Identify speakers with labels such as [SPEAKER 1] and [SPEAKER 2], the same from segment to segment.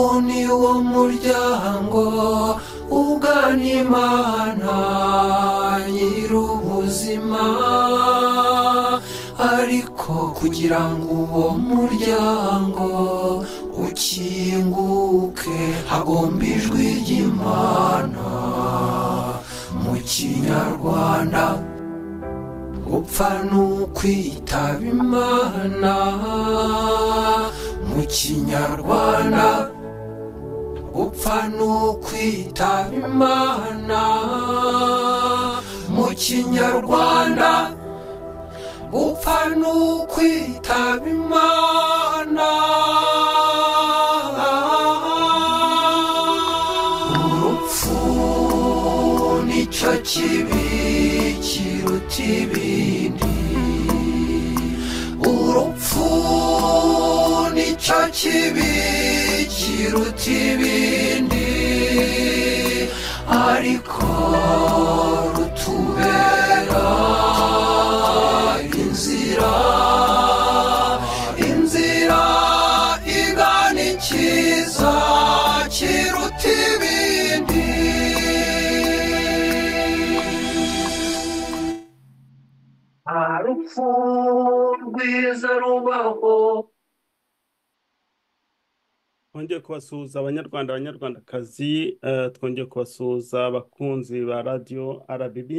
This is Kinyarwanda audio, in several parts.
[SPEAKER 1] w'uwo muryango ugana imana nyir'ubuzima ariko kugira ngo uwo muryango ukinguke hagomba ijwi ry'imana mu kinyarwanda gupfa ni ukwitaba imana mu kinyarwanda gupfa ni ukwitaba imana mu kinyarwanda gupfa ni ukwitaba imana urupfu nicyo kibi kiruta ibindi urupfu nicyo kibi kiruta ibindi ariko rutubera inzira inzira igana ikiza kiruta ibindi urupfu rwiza rubaho
[SPEAKER 2] twongeye kubasuhuza abanyarwanda abanyarwandakazi eh, twongeye kubasuhuza abakunzi ba radiyo rbb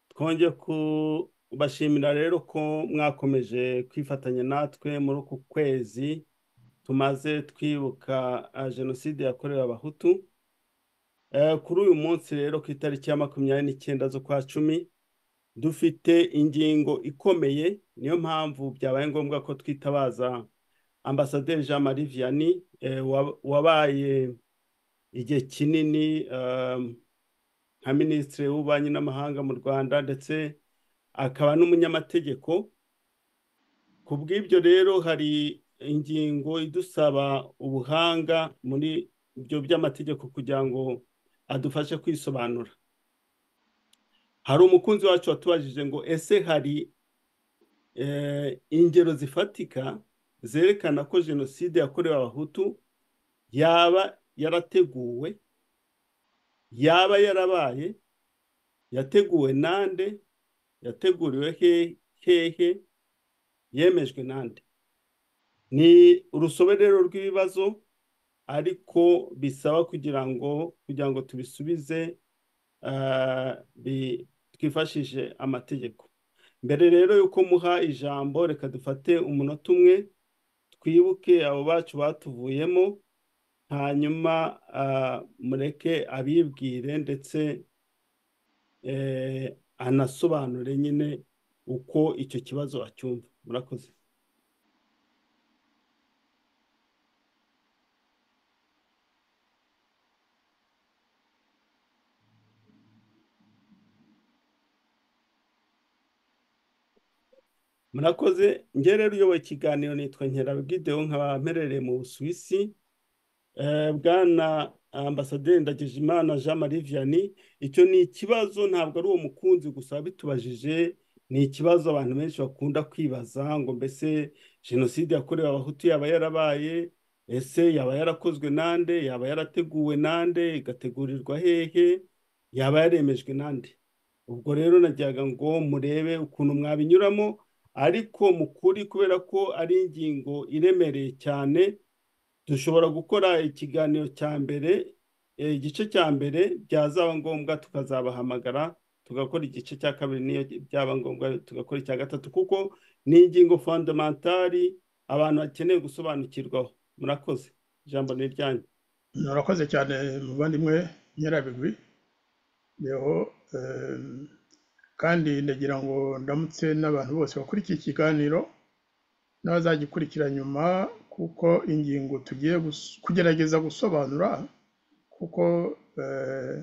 [SPEAKER 2] twongeye kubashimira rero ko mwakomeje kwifatanya natwe muri uku kwezi tumaze twibuka eh, jenoside yakorewe abahutu Eh, kuri uyu munsi rero ku itariki ya makumyabiri n'icyenda z'ukwa cumi dufite ingingo ikomeye niyo mpamvu byabaye ngombwa ko twitabaza ambasaderi jean marie vianney eh, wa- wabaye igihe kinini um, nka minisitiri w'ububanyi n'amahanga mu rwanda ndetse akaba n'umunyamategeko ku bw'ibyo rero hari ingingo idusaba ubuhanga muri ibyo by'amategeko kugira ngo adufashe kwisobanura hari umukunzi wacu watubajije ngo ese hari eh, ingero zifatika zerekana ko jenoside yakorewe abahutu yaba yarateguwe yaba yarabaye yateguwe nande yateguriwe he- hehe yemejwe nande ni urusobe rero rw'ibibazo ariko bisaba kugira ngo kugira ngo tubisubize ah, bi- twifashishije amategeko mbere rero y'uko muha ijambo reka dufate umunota umwe twibuke abo bacu batuvuyemo hanyuma ah, mureke abibwire ndetse eh, anasobanure nyine uko icyo kibazo acyumva murakoze murakoze njye rero uyoboye ikiganiro nitwa nkerabwideho nkaba mperereye mu busuwisi Eh, bwana ambasaderi ndagijimana jean marie vianney icyo ni ikibazo ntabwo ari uwo mukunzi gusa wabitubajije ni ikibazo abantu benshi bakunda kwibaza ngo mbese jenoside yakorewe abahutu yaba yarabaye ese yaba yarakozwe nande yaba yarateguwe nande igategurirwa hehe yaba yaremejwe nande ubwo rero najyaga ngo murebe ukuntu mwabinyuramo ariko mu kuri kubera ko ari ingingo iremereye cyane dushobora gukora ikiganiro cya mbere eh, igice cya mbere byazaba ngombwa tukazabahamagara tugakora igice cya kabiri niyo byaba ngombwa tugakora icya gatatu kuko ni ingingo fondamentali abantu bakeneye gusobanukirwaho murakoze ijambo ni iryanyu
[SPEAKER 3] murakoze cyane muvandimwe nyirabigwi yeho em, kandi ndagira ngo ndamutse n'abantu bose bakurikiye ikiganiro n'abazagikurikira nyuma kuko ingingo tugiye gus- kugerageza gusobanura kuko eh,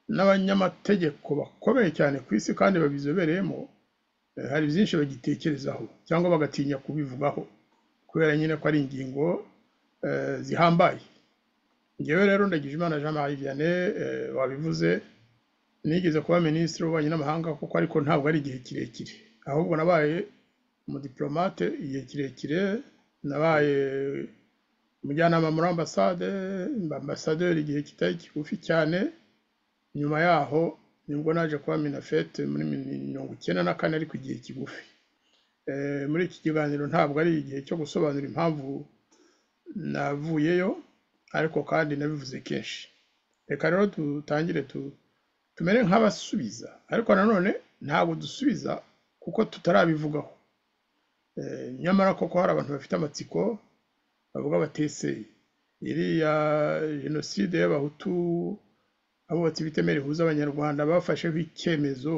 [SPEAKER 3] n'abanyamategeko bakomeye cyane ku isi kandi babizobereyemo eh, hari byinshi bagitekerezaho cyangwa bagatinya kubivugaho kubera nyine ko ari ingingo eh, zihambaye ngewe rero ndagira imana jean marie vianney eh, wabivuze nigeze kuba minisitiri w'ububanyi n'amahanga kuko ariko ntabwo ari igihe kirekire ahubwo nabaye umudipolomate igihe kirekire nabaye umujyanama muri ambasade ambasaderi igihe kitari kigufi cyane nyuma yaho nibwo naje kuba minafete muri mirongo icyenda na kane ariko igihe kigufi Eh, muri iki kiganiro ntabwo ari igihe cyo gusobanura impamvu navuyeyo ariko kandi nabivuze kenshi reka rero dutangire tu- tumere nk'abasubiza ariko nanone ntabwo dusubiza kuko tutarabivugaho Eh, nyamara koko hari abantu bafite amatsiko bavuga batese iriya jenoside y'abahutu abubatsi b'itemere rihuza abanyarwanda bafasheho icyemezo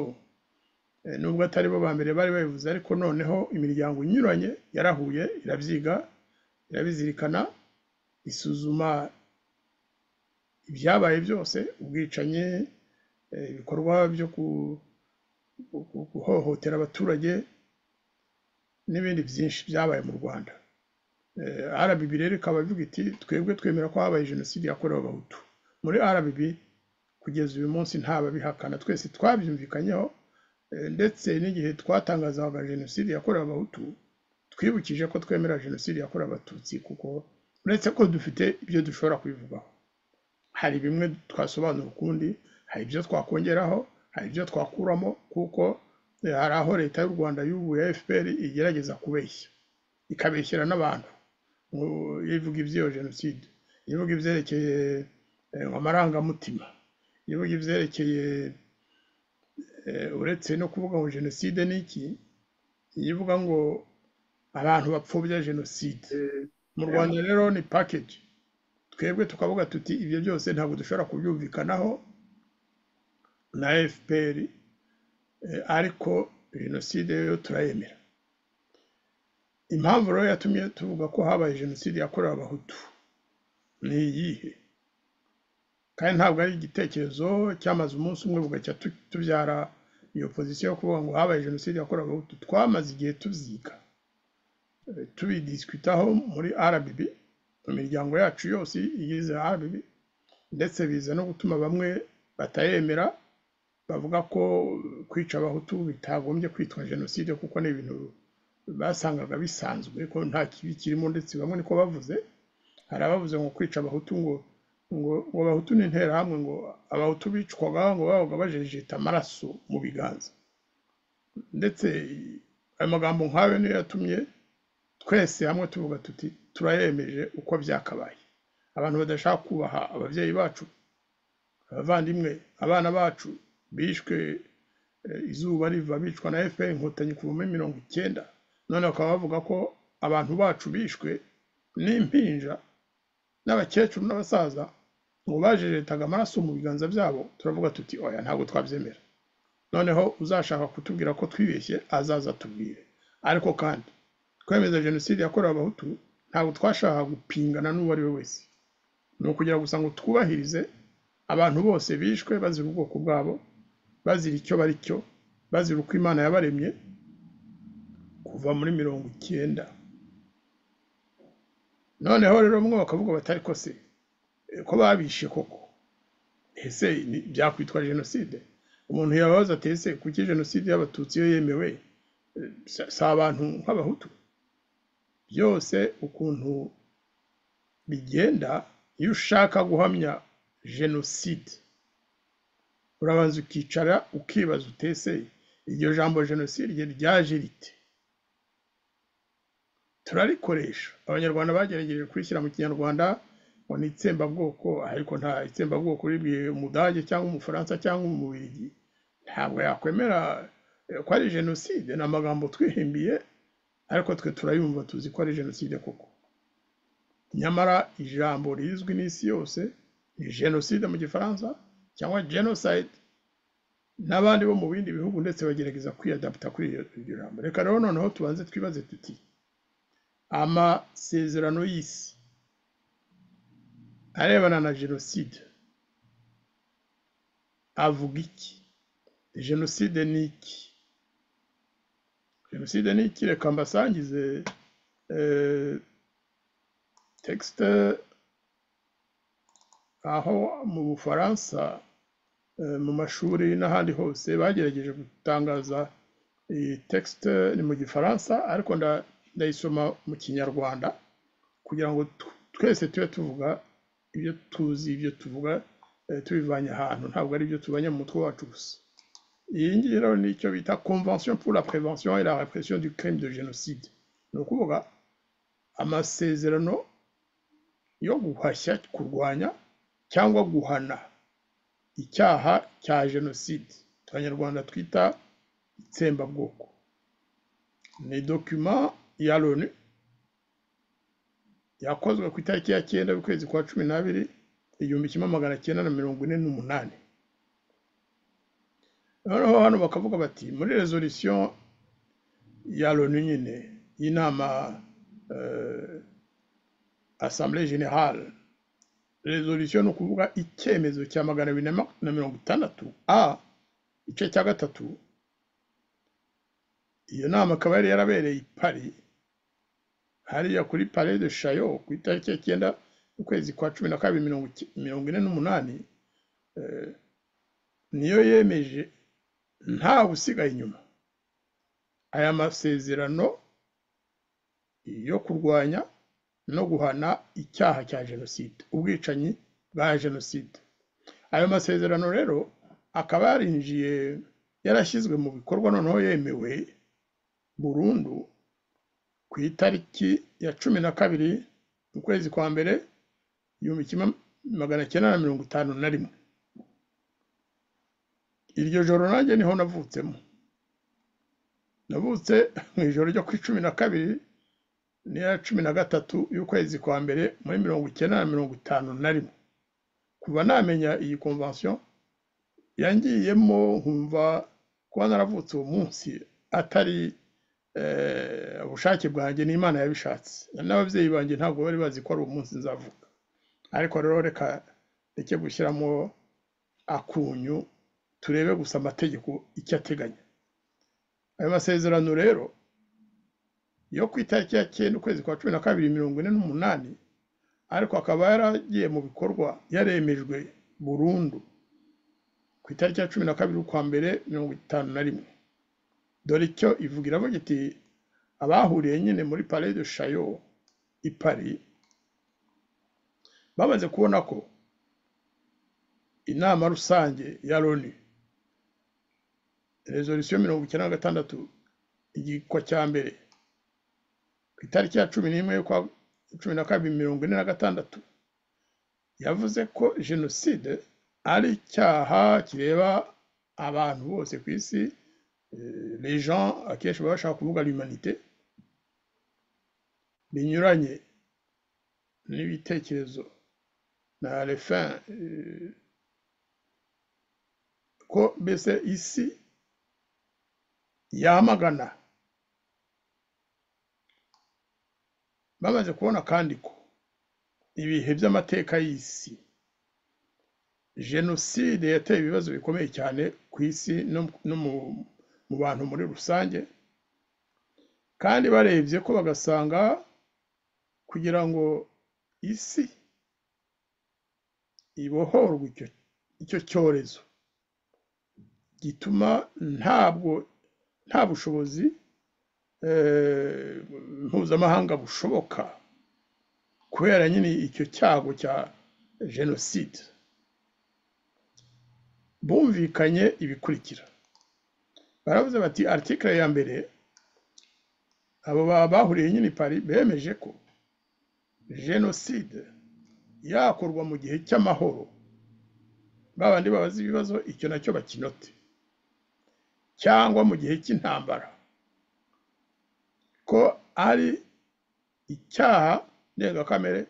[SPEAKER 3] Eh, nubwo atari bo ba mbere bari babivuze ariko noneho imiryango inyuranye yarahuye irabyiga irabizirikana isuzuma ibyabaye byose ubwicanyi eh, ibikorwa byo ku- ku- ku- guhohotera abaturage n'ibindi byinshi byabaye mu rwanda Eh, rbb rero ikaba ivuga iti twebwe twemera ko habaye jenoside yakorewe abahutu muri rbb kugeza uyu munsi ntababihakana twese twabyumvikanyeho Eh, ndetse n'igihe twatangazaga jenoside yakorewe abahutu twibukije ko twemera jenoside yakorewe abatutsi kuko uretse ko dufite ibyo dushobora kubivugaho hari bimwe twasobanura ukundi hari ibyo twakongeraho hari ibyo twakuramo kuko eh, hari aho leta y'u rwanda y'ubu ya fpr igerageza kubeshya ikabeshyira n'abantu ngo ivuga iby'iyo jenoside ivuga ibyerekeye eh, amarangamutima ivuga ibyerekeye eh, uretse no kuvuga ngo jenoside ni iki ivuga ngo abantu bapfobya jenoside mu rwanda rero ni package twebwe tukavuga tuti ibyo byose ntabwo dushobora kubyumvikanaho na fpr eh, ariko jenoside yo turayemera impamvu rero yatumye tuvuga ko habaye jenoside yakorewe abahutu ni iyihe kandi ntabwo ari igitekerezo cyamaze umunsi umwe bugacya tu- tubyara iyo pozisiyo yo kuvuga ngo habaye jenoside yakorewe abahutu twamaze igihe tubyiga eh, tubidisitaho muri rbb mu miryango yacu yose igize rbb ndetse biza no gutuma bamwe batayemera bavuga ko kwica abahutu bitagombye kwitwa jenoside kuko ni ibintu basangaga bisanzwe ko nta kibi kirimo ndetse bamwe niko bavuze hari abavuze ngo kwica abahutu ngo ngo ngo abahutu ni interahamwe ngo abahutu bicwaga ngo babaga bajejeta amaraso mu biganza ndetse ayo magambo nk'ayo niyo yatumye twese hamwe tuvuga tuti turayemeje uko byakabaye abantu badashaka kubaha ababyeyi bacu abavandimwe abana bacu bishwe eh, izuba riva bicwa na fpr inkotanyi kuva muri mirongo icyenda none bakaba bavuga ko abantu bacu bishwe n'impinja n'abakecuru n'abasaza ngo bajejetaga amaraso mu biganza byabo turavuga tuti oya ntabwo twabyemera noneho uzashaka kutubwira ko twibeshye azaza atubwire ariko kandi kwemeza jenoside yakorewe abahutu ntabwo twashakaga gupingana n'uwo ari we wese ni ukugira gusa ngo twubahirize abantu bose bishwe bazira ubwoko bwabo bazira icyo bari cyo bazira uko imana yabaremye kuva muri mirongo icyenda noneho rero bamwe bakavuga batari ko se eh, ko babishe koko ese ni- byakwitwa jenoside umuntu yababaza ati ese kuki jenoside y'abatutsi yo yemewe Eh, si- si abantu nk'abahutu byose ukuntu bigenda iyo ushaka guhamya jenoside urabanza ukicara ukibaza utese iryo jambo jenoside ryaje rite turarikoresha abanyarwanda bagerageje kurishyira mu kinyarwanda ngo ni itsembabwoko ariko nta itsembabwoko ribwiye umudage cyangwa umufaransa cyangwa umubirigi ntabwo yakwemera eh, ko ari jenoside ni amagambo twihimbiye ariko twe turayumva tuzi ko ari jenoside koko nyamara ijambo rizwi n'isi yose ni jenoside mu gifaransa cyangwa genocide n'abandi bo mu bindi bihugu ndetse bagerageza kwiyadapta kuri iryo iryo jambo reka rero noneho tubanze twibaze tuti amasezerano y'isi arebana na jenoside avuga iki jenoside ni iki jenoside ni iki reka mbasangize eh, texte aho mu bufaransa eh, mu mashuri n'ahandi hose bagerageje gutangaza iyi texte ni mu gifaransa ariko nda- ndayisoma mu kinyarwanda kugira ngo tu- twese tube tuvuga ibyo tuzi ibyo tuvuga eh, tubivanye ahantu ntabwo ari ibyo tubanye mu mutwe wacu gusa iyi ngiyi rero ni icyo bita convention pour la prévention et la répression du crime de génocide ni ukuvuga amasezerano yo guhashya kurwanya cyangwa guhana icyaha cya jenoside abanyarwanda twita itsembabwoko ni dokima ya loni yakozwe ku itariki ya cyenda y'ukwezi kwa cumi n'abiri igihumbi kimwe magana cyenda na mirongo ine n'umunani noneho hano bakavuga bati muri resolution ya loni nyine y'inama eh, assemblée générale resolution ni ukuvuga icyemezo cya magana abiri na ma- na mirongo itandatu a igice cya gatatu iyo nama ikaba yari yarabereye i paris hariya kuri palais de chayo ku itariki ya cyenda ukwezi kwa cumi na kabiri mirongo icy- mirongo ine n'umunani eh, niyo yemeje ntawe usigaye inyuma aya masezerano yo kurwanya no guhana icyaha cya jenoside ubwicanyi bwa jenoside ayo masezerano rero akaba yarinjiye yarashyizwe mu bikorwa noneho yemewe burundu ku itariki ya cumi na kabiri ukwezi kwa mbere igihumbi kimwe magana cyenda na mirongo itanu na rimwe iryo joro nanjye niho navutsemo navutse mu ijoro ryo ku cumi na kabiri n'iya cumi na gatatu y'ukwezi kwa mbere muri mirongo icyenda na mirongo itanu na rimwe kuva namenya iyi convention yangiyemo nkumva kuba naravutse uwo munsi atari eh, ubushake bwanjye n'imana yabishatse n'ababyeyi banjye ntabwo bari bazi ko ari uwo munsi nzavuka ariko rero reka reke gushyiramo akunyu turebe gusa amategeko icyo ateganya ayo masezerano rero yo ku itariki ya cyenda ukwezi kwa cumi na kabiri mirongo ine n'umunani ariko akaba yaragiye mu bikorwa yaremejwe burundu ku itariki ya cumi na kabiri ukwa mbere mirongo itanu na rimwe dore icyo ivuga iravuga iti abahuriye nyine muri palais de chayo i paris bamaze kubona ko inama rusange ya loni resolution mirongo icyenda na gatandatu igikwa cya mbere ku itariki ya cumi n'imwe y'ukwa cumi na kabiri mirongo ine na gatandatu yavuze ko jenoside ari icyaha kireba abantu bose ku isi eh, les gens akenshi baba bashaka kuvuga l'humanité binyuranye n'ibitekerezo na les fins eh, ko mbese isi yamagana bamaze kubona kandi ko ibihe by'amateka y'isi jenoside yateye ibibazo bikomeye cyane ku isi no no mu- mu bantu muri rusange kandi barebye ko bagasanga kugira ngo isi ibohorwe icyo icyo cyorezo gituma ntabwo nta bushobozi eh, mpuzamahanga bushoboka kubera nyine icyo cyago cya jenoside bumvikanye ibikurikira baravuze bati article ya mbere abo ba- bahuriye nyine i Paris bemeje ko jenoside yakorwa mu gihe cy'amahoro ba bandi babaza ibibazo icyo nacyo bakinote cyangwa mu gihe cy'intambara ko ari icyaha ndengakamere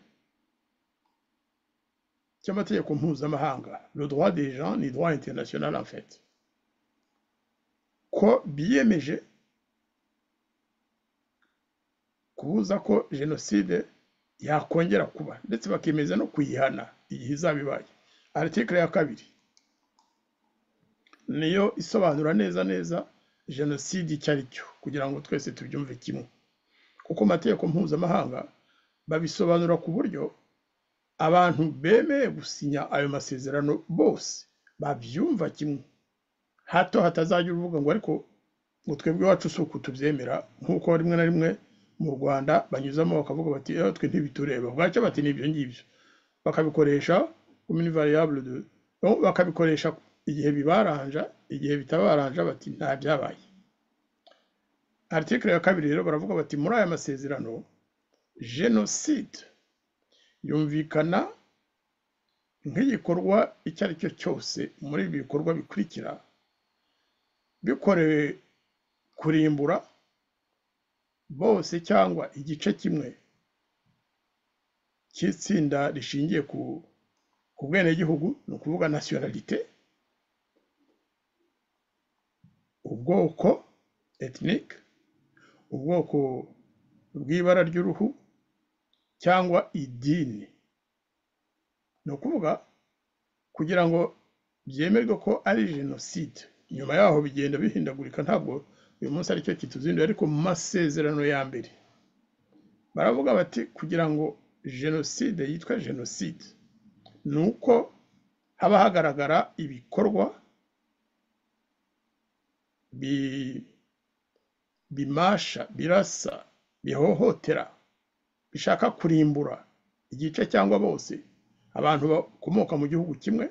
[SPEAKER 3] cy'amategeko mpuzamahanga le droit des gens ni droit international en fait ko biyemeje kubuza ko jenoside yakongera kuba ndetse bakemeza no kuyihana igihe izaba ibaye article ya kabiri niyo isobanura neza neza jenoside icyo ari cyo kugira ngo twese tubyumve kimwe kuko mu mategeko mpuzamahanga babisobanura ku buryo abantu bemeye gusinya ayo masezerano bose babyumva kimwe hato hatazajya uruvuga ngo ariko ngo twebwe iwacu si uku tubyemera nk'uko rimwe na rimwe mu rwanda banyuzamo bakavuga bati eho twe ntibitureba bwacyo bati ni ibyo ngibyo bakabikoresha commune variable de Donc, bakabikoresha igihe bibaranja igihe bitabaranja bati nta byabaye article ya kabiri rero baravuga bati muri aya masezerano genocide yumvikana nk'igikorwa icyo ari cyo cyose muri ibi bikorwa bikurikira bikorewe kurimbura bose cyangwa igice kimwe cy'itsinda rishingiye ku ku bwenegihugu ni ukuvuga nasiyonalite ubwoko etinike ubwoko bw'ibara ry'uruhu cyangwa idini ni ukuvuga kugira ngo byemerwe ko ari jenoside nyuma yaho bigenda bihindagurika ntabwo uyu munsi aricyo kituzinduye ariko mu masezerano ya mbere baravuga bati kugira ngo jenoside yitwe jenoside ni uko haba hagaragara ibikorwa bimasha birasa bihohotera bishaka kurimbura igice cyangwa bose abantu bakomoka mu gihugu kimwe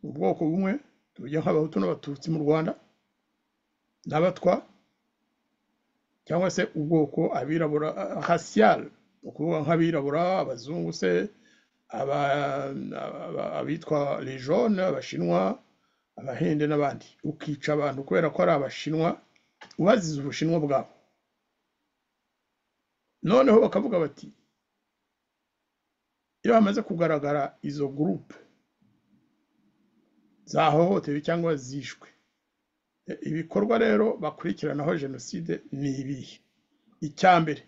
[SPEAKER 3] ubwoko bumwe tujya nk'abahutu n'abatutsi mu rwanda n'abatwa cyangwa se ubwoko abirabura hasiyari ni ukuvuga nk'abirabura abazungu se abitwa lejone abashinwa abahinde n'abandi ukica abantu kubera ko ari abashinwa ubazize ubushinwa bwabo noneho bakavuga bati iyo hamaze kugaragara izo gurupe zahohotewe cyangwa zishwe ibikorwa rero bakurikiranaho jenoside ni ibihe icya mbere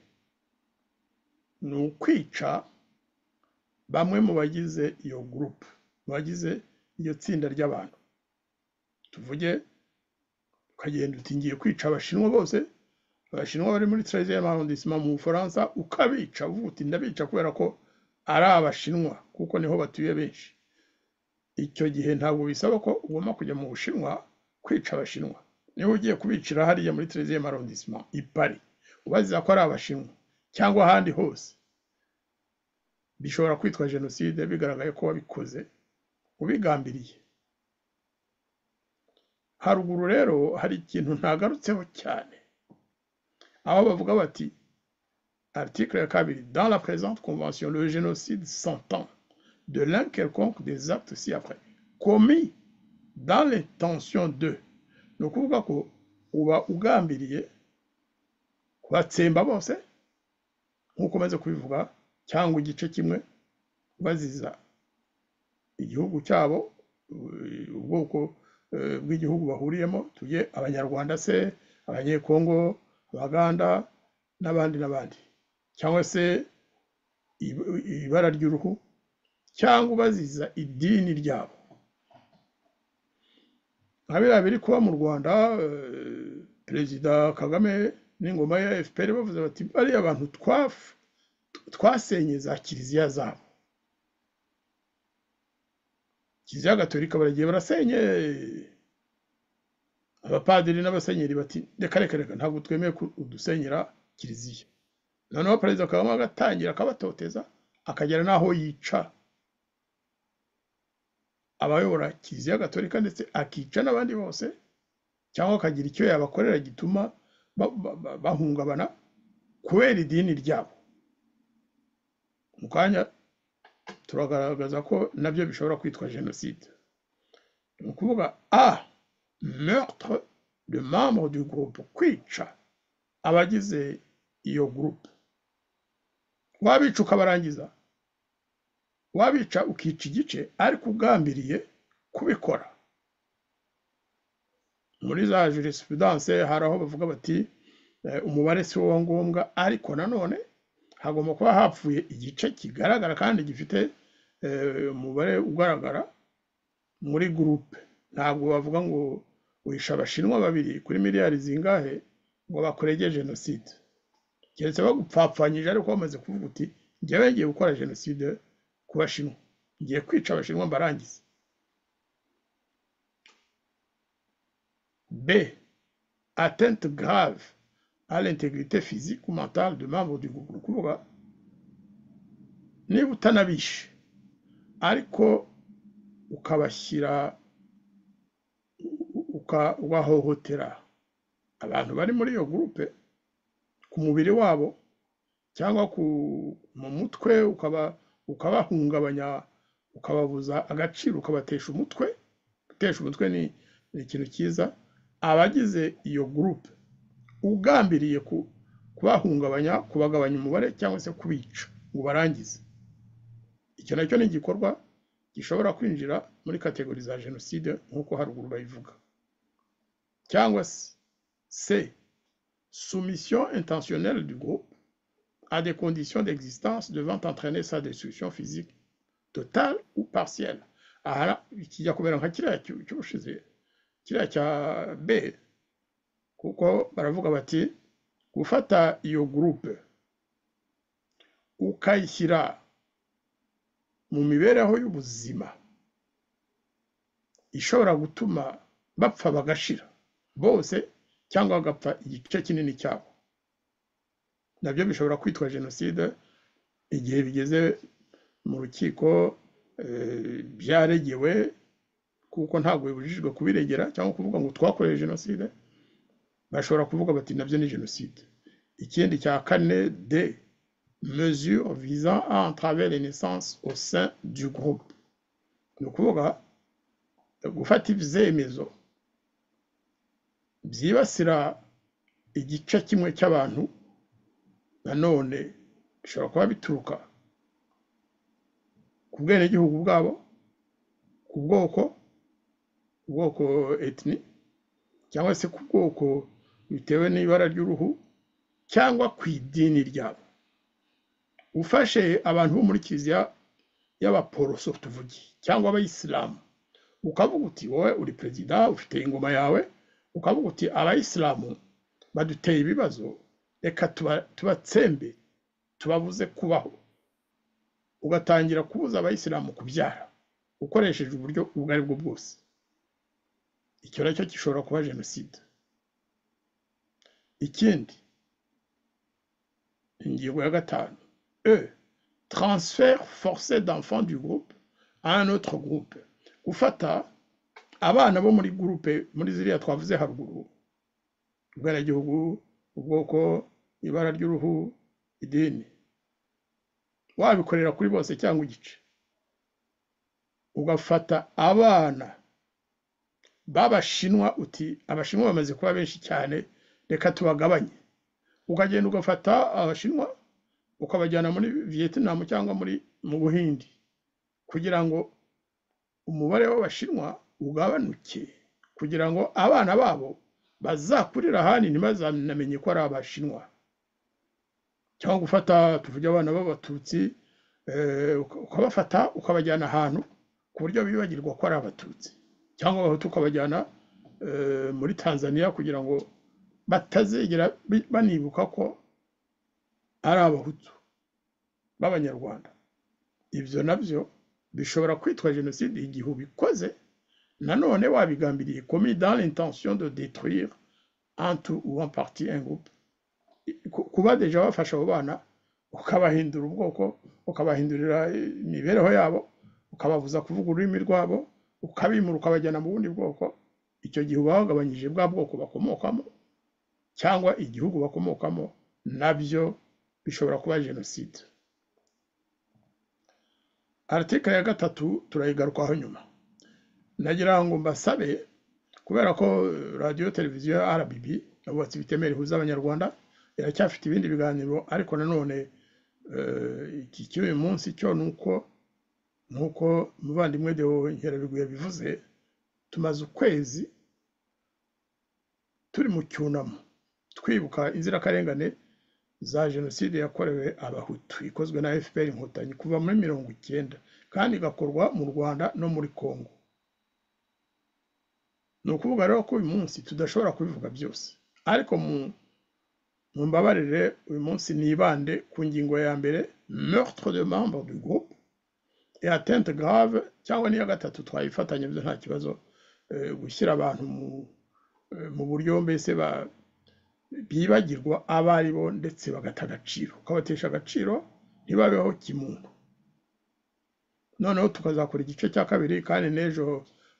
[SPEAKER 3] ni ukwica bamwe mu bagize iyo gurupe mu bagize iyo tsinda ry'abantu tuvuge ukagenda uti ngiye kwica abashinwa bose abashinwa bari muri tereviziyo y'amahondisima mu bufaransa ukabica uvuga uti ndabica kubera ko ari abashinwa kuko niho batuye benshi icyo gihe ntabwo bisaba ko ugomba kujya mu bushinwa kwica abashinwa niba ugiye kubicira hariya muri tereviziyo y'amahondisima i pari ubaziza ko ari abashinwa cyangwa ahandi hose bishobora kwitwa jenoside bigaragaye ko wabikoze ubigambiriye haruguru rero hari ikintu ntagarutseho cyane aho bavuga bati article ya kabiri dans la présente convention le génocide s'entend de l'un quelconque des actes ci après commis dans l'intention de ni ukuvuga ko uba ugambiriye kubatsemba bose nk'uko umaze kubivuga cyangwa igice kimwe baziza igihugu cyabo ubwoko bw'igihugu bahuriyemo tuge abanyarwanda se abanyekongo abaganda n'abandi n'abandi cyangwa se ibara ry'uruhu cyangwa baziza idini ryabo nka biriya biri kuba mu rwanda perezida kagame n'ingoma ya fpr bavuze bati bariya bantu twafu twasenye za kiliziya zabo kiliziya gatolika baragiye barasenye abapadiri n'abasenyeri bati reka reka reka ntabwo twemeye udusenyera kiliziya noneho perezida kagame agatangira akabatoteza akagera n'aho yica abayobora kiliziya gatolika ndetse akica n'abandi bose cyangwa akagira icyo yabakorera gituma bahungabana kubera idini ryabo mu kanya turagaragaza ko nabyo bishobora kwitwa jenoside ni ukuvuga a meurtre de membre du groupe kwica abagize iyo groupe wabica ukabarangiza wabica ukica igice ariko ugambiriye kubikora muri za jurisprudence hari aho bavuga bati umubare si wo ngombwa ariko nanone hagomba kuba hapfuye igice kigaragara kandi gifite umubare ugaragara muri gurupe ntabwo bavuga ngo wisha abashinwa babiri kuri miliyari zingahe ngo bakorege jenoside keretse bagupfapfanyije ariko bamaze kuvuga uti njyewe ngiye gukora jenoside ku bashinwa ngiye kwica abashinwa mbarangiza b atente grave à l'intégrité physique ou mentale de membres du groupe ni ukuvuga niba utanabishe ariko ukabashyira uka- ugahohotera abantu bari muri iyo gurupe ku mubiri wabo cyangwa ku mu mutwe ukaba ukabahungabanya ukababuza agaciro ukabatesha umutwe gutesha umutwe ni ni ikintu cyiza abagize iyo gurupe ugambiriye ku- kubahungabanya kubagabanya umubare cyangwa se kubica ngo barangize icyo nacyo ni igikorwa gishobora kwinjira muri kategori za jenoside nk'uko haruguru bayivuga cyangwa se se soumission intentionnelle du groupe à des conditions d'existence devant entraîner sa destruction physique totale ou partielle aha kijya kumera nka kiriya cy'u- cy'ubushize kiriya cya b kuko baravuga bati gufata iyo gurupe ukayishyira mu mibereho y'ubuzima ishobora gutuma bapfa bagashira bose cyangwa bagapfa igice kinini cyabo nabyo bishobora kwitwa jenoside igihe bigeze mu rukiko eh, byaregewe kuko ntabwo bibujijwe kubiregera cyangwa kuvuga ngo twakoreye jenoside bashobora kuvuga bati nabyo ni jenoside ikindi cya kane d mesure visant à entraver les naissances au sein du groupe ni ukuvuga gufata ibyemezo byibasira igice kimwe cy'abantu nanone bishobora kuba bituruka ku bwenegihugu bwabo ku bwoko ubwoko etini cyangwa se ku bwoko bitewe n'ibara ry'uruhu cyangwa ku idini ryabo ufashe abantu bo muri kiliziya y'abaporoso tuvuge cyangwa abayisilamu ukavuga uti wowe uri perezida ufite ingoma yawe ukavuga uti abayisilamu baduteye ibibazo reka tuba- tubatsembe tubabuze kubaho ugatangira kubuza abayisilamu kubyara ukoresheje uburyo ubwo ari bwo bwose icyo nacyo gishobora kuba jenoside ikindi ingingo ya gatanu e transfert forcé d'enfants du groupe à un autre groupe gufata abana bo muri gurupe muri ziriya twavuze haruguru ubwenegihugu ubwoko ibara ry'uruhu idini wabikorera kuri bose cyangwa igice ugafata abana babashinwa uti abashinwa bamaze kuba benshi cyane reka tubagabanye ukagenda ugafata abashinwa ukabajyana muri viyetinam cyangwa muri mu buhindi kugira ngo umubare w'abashinwa ugabanuke kugira ngo abana babo bazakurira ahandi ntibazamenye ko ari abashinwa cyangwa gufata tuvuge abana b'abatutsi eh, uka- ukabafata ukabajyana ahantu ku buryo bibagirwa ko ari abatutsi cyangwa abahutu ukabajyana eh, muri tanzaniya kugira ngo batazigera bi- banibuka ko ari abahutu b'abanyarwanda ibyo nabyo bishobora kwitwa jenoside igihe ubikoze nanone wabigambiriye commis dans l'intention de détruire en tout ou en partie un groupe Ku- kuba deja wafasha abo bana ukabahindura ubwoko ukabahindurira imibereho yabo ukababuza kuvuga ururimi rwabo ukabimura ukabajyana mu bundi bwoko icyo gihe uba wagabanyije bwa bwoko bakomokamo cyangwa igihugu bakomokamo nabyo bishobora kuba jenoside aritikari ya gatatu turayigarukaho nyuma nagira ngo mbasabe kubera ko eh, radiyo televiziyo ya rbb yabubatse ibitemere ihuza abanyarwanda iracyafite ibindi biganiro ariko nanone eh, iki cy'uyu munsi cyo ni uko nk'uko umuvandimwe Deo Nkerabigwi yabivuze tumaze ukwezi turi mu cyunamo twibuka inzirakarengane za jenoside yakorewe abahutu ikozwe na fpr inkotanyi kuva muri mirongo icyenda kandi igakorwa mu rwanda no muri congo ni ukuvuga rero ko uyu munsi tudashobora kubivuga byose ariko mu mumbabarire uyu munsi nibande ku ngingo ya mbere meurtre de membre du groupe et atteinte grave cyangwa n'iya gatatu twayifatanya byo nta kibazo eh, gushyira abantu mu eh, mu buryo mbese ba- bibagirwa abo ari bo ndetse bagata agaciro ukabatesha agaciro ntibabeho kimuntu noneho tukazakora igice cya kabiri kandi n'ejo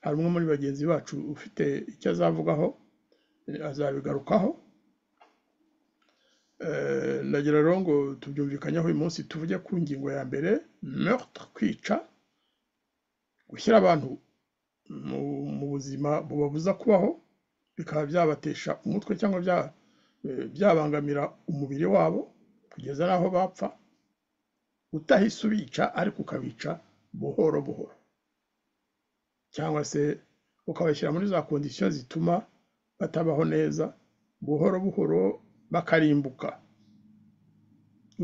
[SPEAKER 3] hari umwe muri bagenzi bacu ufite icyo azavugaho eh, azabigarukaho Eh, ndagira rero ngo tubyumvikanyeho uyu munsi tuvuge ku ngingo ya mbere meurtre kwica gushyira abantu mu mu buzima bubabuza kubaho bikaba byabatesha umutwe cyangwa bya- eh, byabangamira umubiri wabo kugeza n'aho bapfa utahise ubica ariko ukabica buhoro buhoro cyangwa se ukabashyira muri za kondisiyo zituma batabaho neza buhoro buhoro bakarimbuka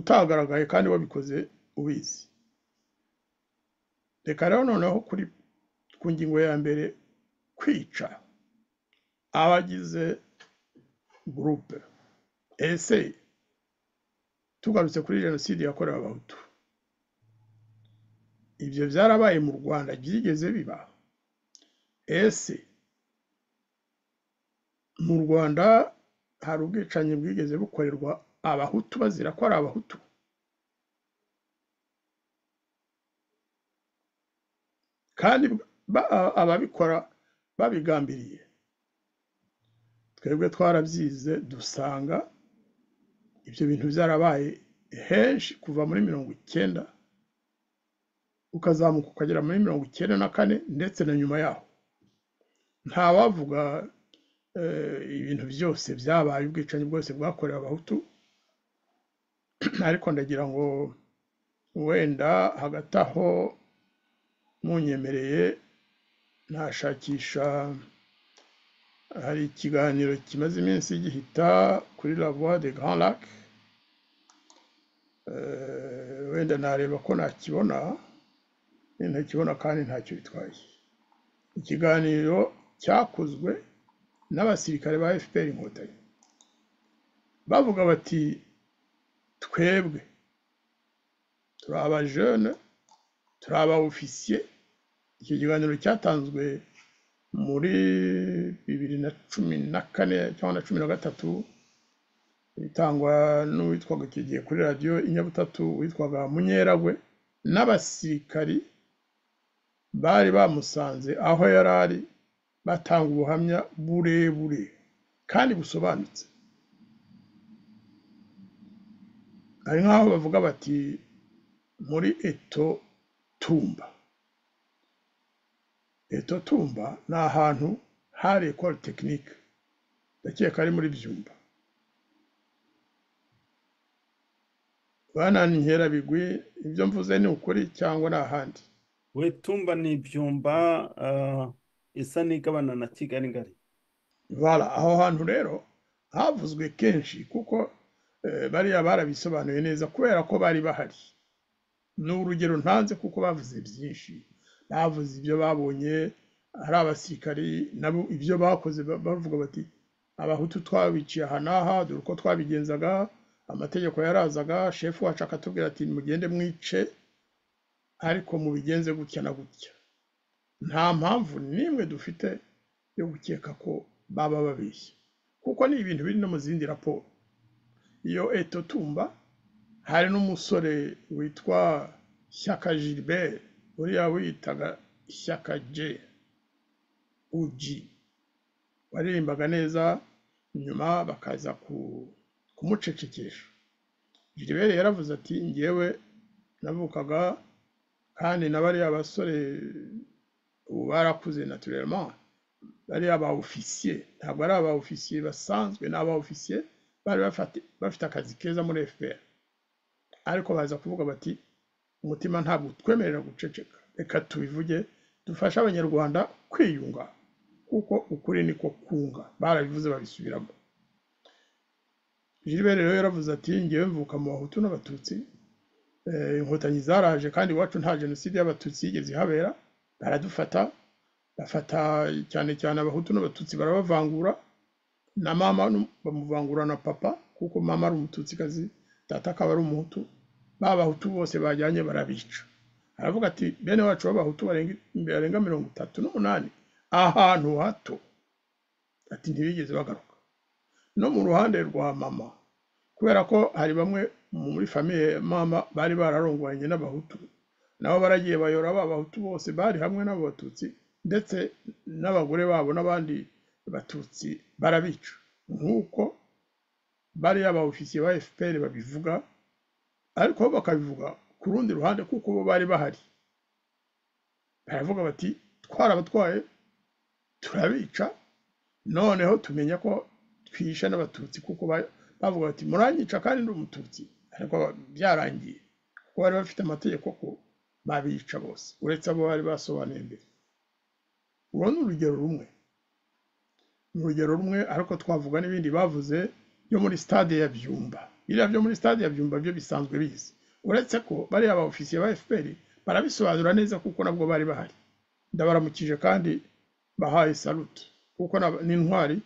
[SPEAKER 3] utagaragaye kandi wabikoze ubizi reka rero noneho kuri ku ngingo ya mbere kwica abagize gurupe ese tugarutse kuri jenoside yakorewe abahutu ibyo byarabaye mu rwanda byigeze biba ese mu rwanda hari ubwicanyi bwigeze bukorerwa abahutu bazira ko ari abahutu kandi ba- ababikora babigambiriye twebwe twarabyize dusanga ibyo bintu byarabaye henshi kuva muri mirongo icyenda ukazamuka ukagera muri mirongo icyenda na kane ndetse na nyuma yaho ntawavuga eh, ibintu byose byabaye ubwicanyi bwose bwakorewe abahutu ariko ndagira ngo wenda hagati aho munyemereye ntashakisha hari ikiganiro kimaze iminsi gihita kuri la voix de grand lac Eh, wenda nareba ko nakibona nintakibona kandi ntacyo bitwaye ikiganiro cyakozwe n'abasirikare ba fpr inkotanyi bavuga bati twebwe turi abajene turi abaofisiye icyo kiganiro cyatanzwe muri bibiri na cumi na kane cyangwa na cumi na gatatu itangwa n'uwitwaga icyo gihe kuri radiyo inyabutatu witwaga munyeragwe n'abasirikari bari bamusanze aho yari ari batanga ubuhamya burebure kandi busobanutse hari nk'aho bavuga bati muri eto tumba eto tumba ni ahantu hari ekore tekinike ndakeka ari muri byumba bana nkerabigwi ibyo mvuze ni ukuri cyangwa ni ahandi
[SPEAKER 2] wetumba ni ibyumba ah, isa n'igabana na kigali ngari
[SPEAKER 3] Voilà, aho hantu rero havuzwe kenshi kuko eh, bariya barabisobanuye neza kubera ko bari bahari ni urugero ntanze kuko bavuze byinshi bavuze ibyo babonye ari abasirikari nabo ibyo bakoze ba- bavuga bati abahutu twabiciye aha n'aha dore uko twabigenzaga amategeko yarazaga shefu wacu akatubwira ati mugende mwice ariko mubigenze gutya na gutya nta mpamvu n'imwe dufite yo gukeka ko baba babeshya kuko ni ibintu biri no mu zindi raporo iyo eto tumba hari n'umusore witwa shyaka gilbert uriya wiyitaga shyaka je uji waririmbaga neza nyuma bakaza ku- kumucecekesha gilbert yaravuze ati ngewe navukaga kandi na bariya basore ubu barakuze naturellement bariya ba ofisiye ntabwo ari aba ofisiye basanzwe ni aba ofisiye bari bafati- bafite akazi keza muri fpr ariko baza kuvuga bati umutima ntabwo utwemerera guceceka reka tubivuge dufashe abanyarwanda kwiyunga kuko ukuri niko kunga barabivuze babisubiramo gilbert rero yaravuze ati ngewe mvuka mu bahutu n'abatutsi Eh, inkotanyi zaraje kandi iwacu nta jenoside y'abatutsi yigeze ihabera baradufata bafata cyane cyane abahutu n'abatutsi barabavangura na mama nu- bamuvangura na papa kuko mama ari umututsikazi data akaba ari umuhutu ba bahutu bose bajyanye barabica aravuga ati bene wacu b'abahutu barenga barenga mirongo itatu n'umunani ahantu hato ati ntibigeze bagaruka no mu ruhande rwa mama kubera ko hari bamwe muri famiye mama bari bararongoranye n'abahutu nabo baragiye bayora ba bahutu bose bari hamwe n'abo batutsi ndetse n'abagore babo n'abandi batutsi barabica nk'uko bariya ba ofisiye ba fpr babivuga ariko bo bakabivuga ku rundi ruhande kuko bo bari bahari baravuga bati twarabatwaye turabica noneho tumenya ko twishe n'abatutsi kuko ba- bavuga bati muranyica kandi ndi umututsi ariko byarangiye kuko bari bafite amategeko ko babica bose uretse abo bari basobanuye mbere uru ni urugero rumwe ni urugero rumwe ariko twavuga n'ibindi bavuze byo muri stade ya byumba biriya byo muri stade ya byumba byo bisanzwe bizi uretse ko bariya ba ofisiye ba fpr barabisobanura neza kuko nabwo bari bahari ndabaramukije kandi bahaye salutu kuko na- ni intwari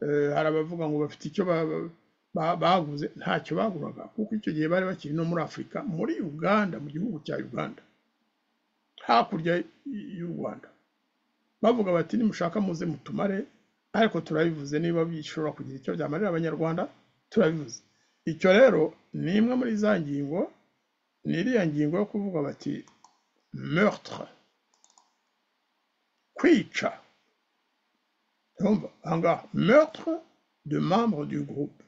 [SPEAKER 3] eh, hari abavuga ngo bafite icyo ba- ba- ba- baguze ntacyo baguraga kuko icyo gihe bari bakiri no muri afurika muri uganda mu gihugu cya uganda hakurya y- y'u rwanda bavuga bati nimushaka muze mutumare ariko turabivuze niba bishobora kugira icyo byamarira abanyarwanda turabivuze icyo rero ni imwe muri za ngingo ni iriya ngingo yo kuvuga bati meurtre kwica urumva ahangaha meurtre de membre du groupe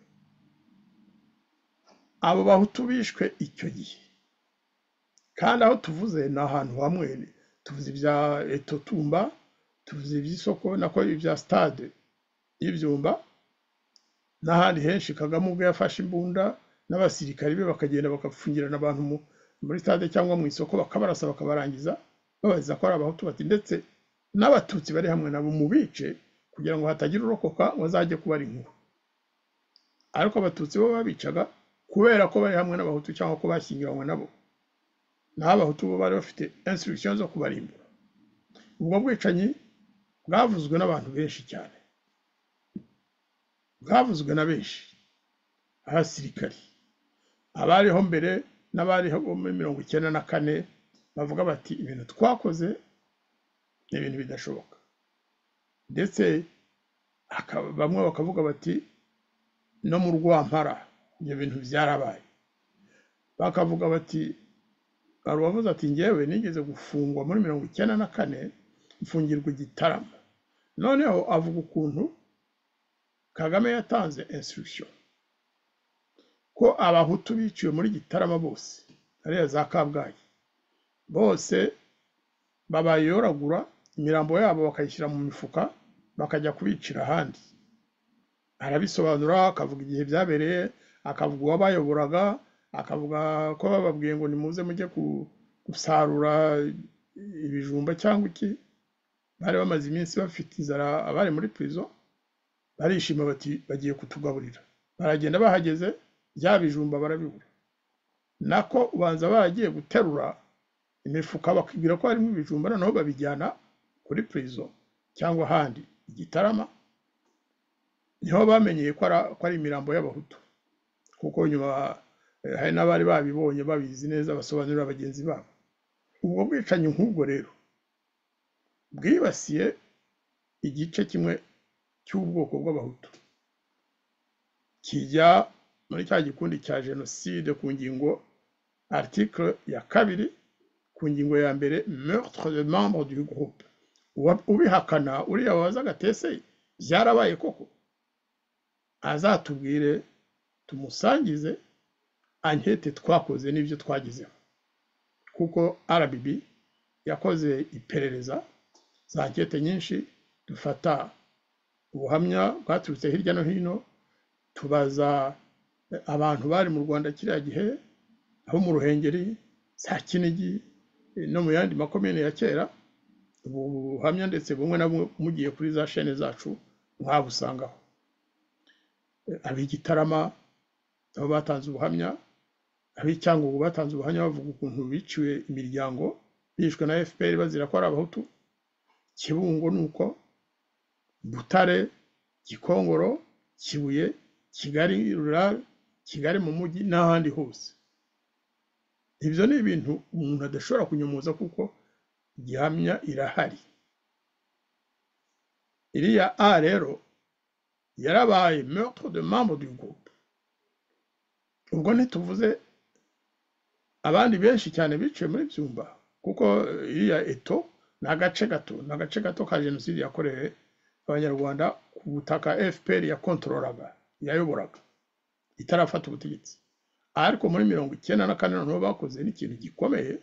[SPEAKER 3] abo bahutu bishwe icyo gihe kandi aho tuvuze ni ahantu hamwe tuvuze ibya etotumba tuvuze iby'isoko nako ibya stade y'ibyumba n'ahandi henshi kagame ubwo yafashe imbunda n'abasirikari be bakagenda bagapfungirana abantu mu- muri stade cyangwa mu isoko bakabarasa bakabarangiza babaziza ko ari abahutu bati ndetse n'abatutsi bari hamwe nabo mu bice kugira ngo hatagira urokoka ngo azajye kuba ari inkuru ariko abatutsi bo babicaga kubera ko bari hamwe n'abahutu cyangwa ko bashyingiranywe nabo naho abahutu bo bari bafite instruction zo kubarimbura ubwo bwicanyi bwavuzwe n'abantu benshi cyane bwavuzwe na benshi abasirikari abariho mbere n'abariho muri mirongo icyenda na kane bavuga bati ibintu twakoze ni ibintu bidashoboka ndetse hakaba- bamwe bakavuga bati no mu rwampara ibyo bintu byarabaye bakavuga bati hari uwavuze ati ngewe nigeze gufungwa muri mirongo icyenda na kane mfungirwa igitaramo noneho avuga ukuntu kagame yatanze instruction ko abahutu biciwe muri gitarama bose ariya za kabgayi bose babayoragura imirambo yabo bakayishyira mu mifuka bakajya kubicira ahandi arabisobanura akavuga igihe byabereye akavuga uwabayoboraga akavuga ko bababwiye ngo nimuze mujye ku- gusarura ibijumba cyangwa iki bari bamaze iminsi bafite inzara abari muri prison barishima bati bagiye kutugaburira baragenda bahageze bya bijumba barabibura nako ubanza bagiye guterura imifuka bakibwira ko harimo ibijumba noneho babijyana kuri prison cyangwa ahandi igitarama niho bamenyeye ko ara- ko ari imirambo y'abahutu kuko nyuma eh, hari n'abari babibonye babizi neza basobanurira bagenzi babo ubwo bwicanyi nk'ubwo rero bwibasiye igice kimwe cy'ubwoko bw'abahutu kijya muri cya gikundi cya jenoside ku ngingo article ya kabiri ku ngingo ya mbere meurtre de membre du groupe Uwa- ubihakana uriya waza agatese byarabaye koko azatubwire tumusangize ankete twakoze n'ibyo twagezeho kuko RBB yakoze iperereza za ankete nyinshi dufata ubuhamya bwaturutse hirya no hino tubaza eh, abantu bari mu Rwanda kiriya gihe abo mu Ruhengeri za Kinigi eh, no mu yandi makomine ya kera ubu buhamya ndetse bumwe na bumwe mugiye kuri za shene zacu mwabusangaho Eh, ab'igitarama nabo batanze ubuhamya ab'icyangugu batanze ubuhamya bavuga ukuntu biciwe imiryango bishwe na fpr bazira ko ari abahutu kibungo ni uko butare gikongoro kibuye kigali rural kigali mu mujyi n'ahandi hose ibyo ni ibintu umuntu adashobora kunyomoza kuko gihamya irahari iriya a rero yarabaye meurtre de membre du groupe ubwo ntituvuze abandi benshi cyane biciwe muri byumba kuko eh, iriya eto ni agace gato ni agace gato ka jenoside yakorewe abanyarwanda ku butaka fpr yakontororaga yayoboraga itarafata ubutegetsi ariko muri mirongo icyenda na kane noneho bakoze n'ikintu gikomeye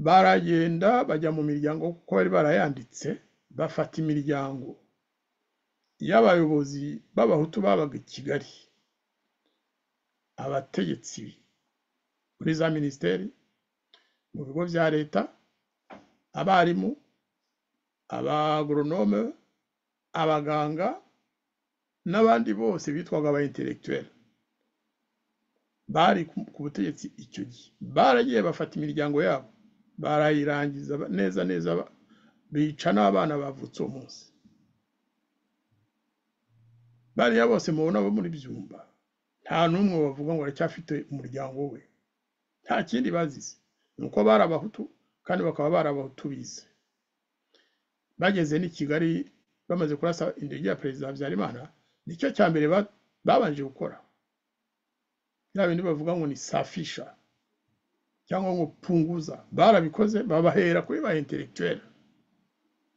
[SPEAKER 3] baragenda bajya mu miryango kuko bari barayanditse bafata imiryango y'abayobozi b'abahutu babaga i kigali abategetsi muri za minisiteri mu bigo bya leta abarimu abagoronome abaganga n'abandi bose bitwaga aba intellectuel bari ku ku butegetsi icyo gihe baragiye bafata imiryango yabo barayirangiza ba- neza neza ba- bica n'abana bavutse uwo munsi bariya bose mubona bo muri byumba nta n'umwe bavuga ngo aracyafite umuryango we nta kindi bazize ni uko bari abahutu kandi bakaba bari abahutu bize bageze n'i kigali bamaze kurasa indege ya perezida habyarimana nicyo cya mbere ba- babanje gukora bya bindi bavuga ngo ni safisha cyangwa ngo punguza barabikoze babahera kuri ba intellectuel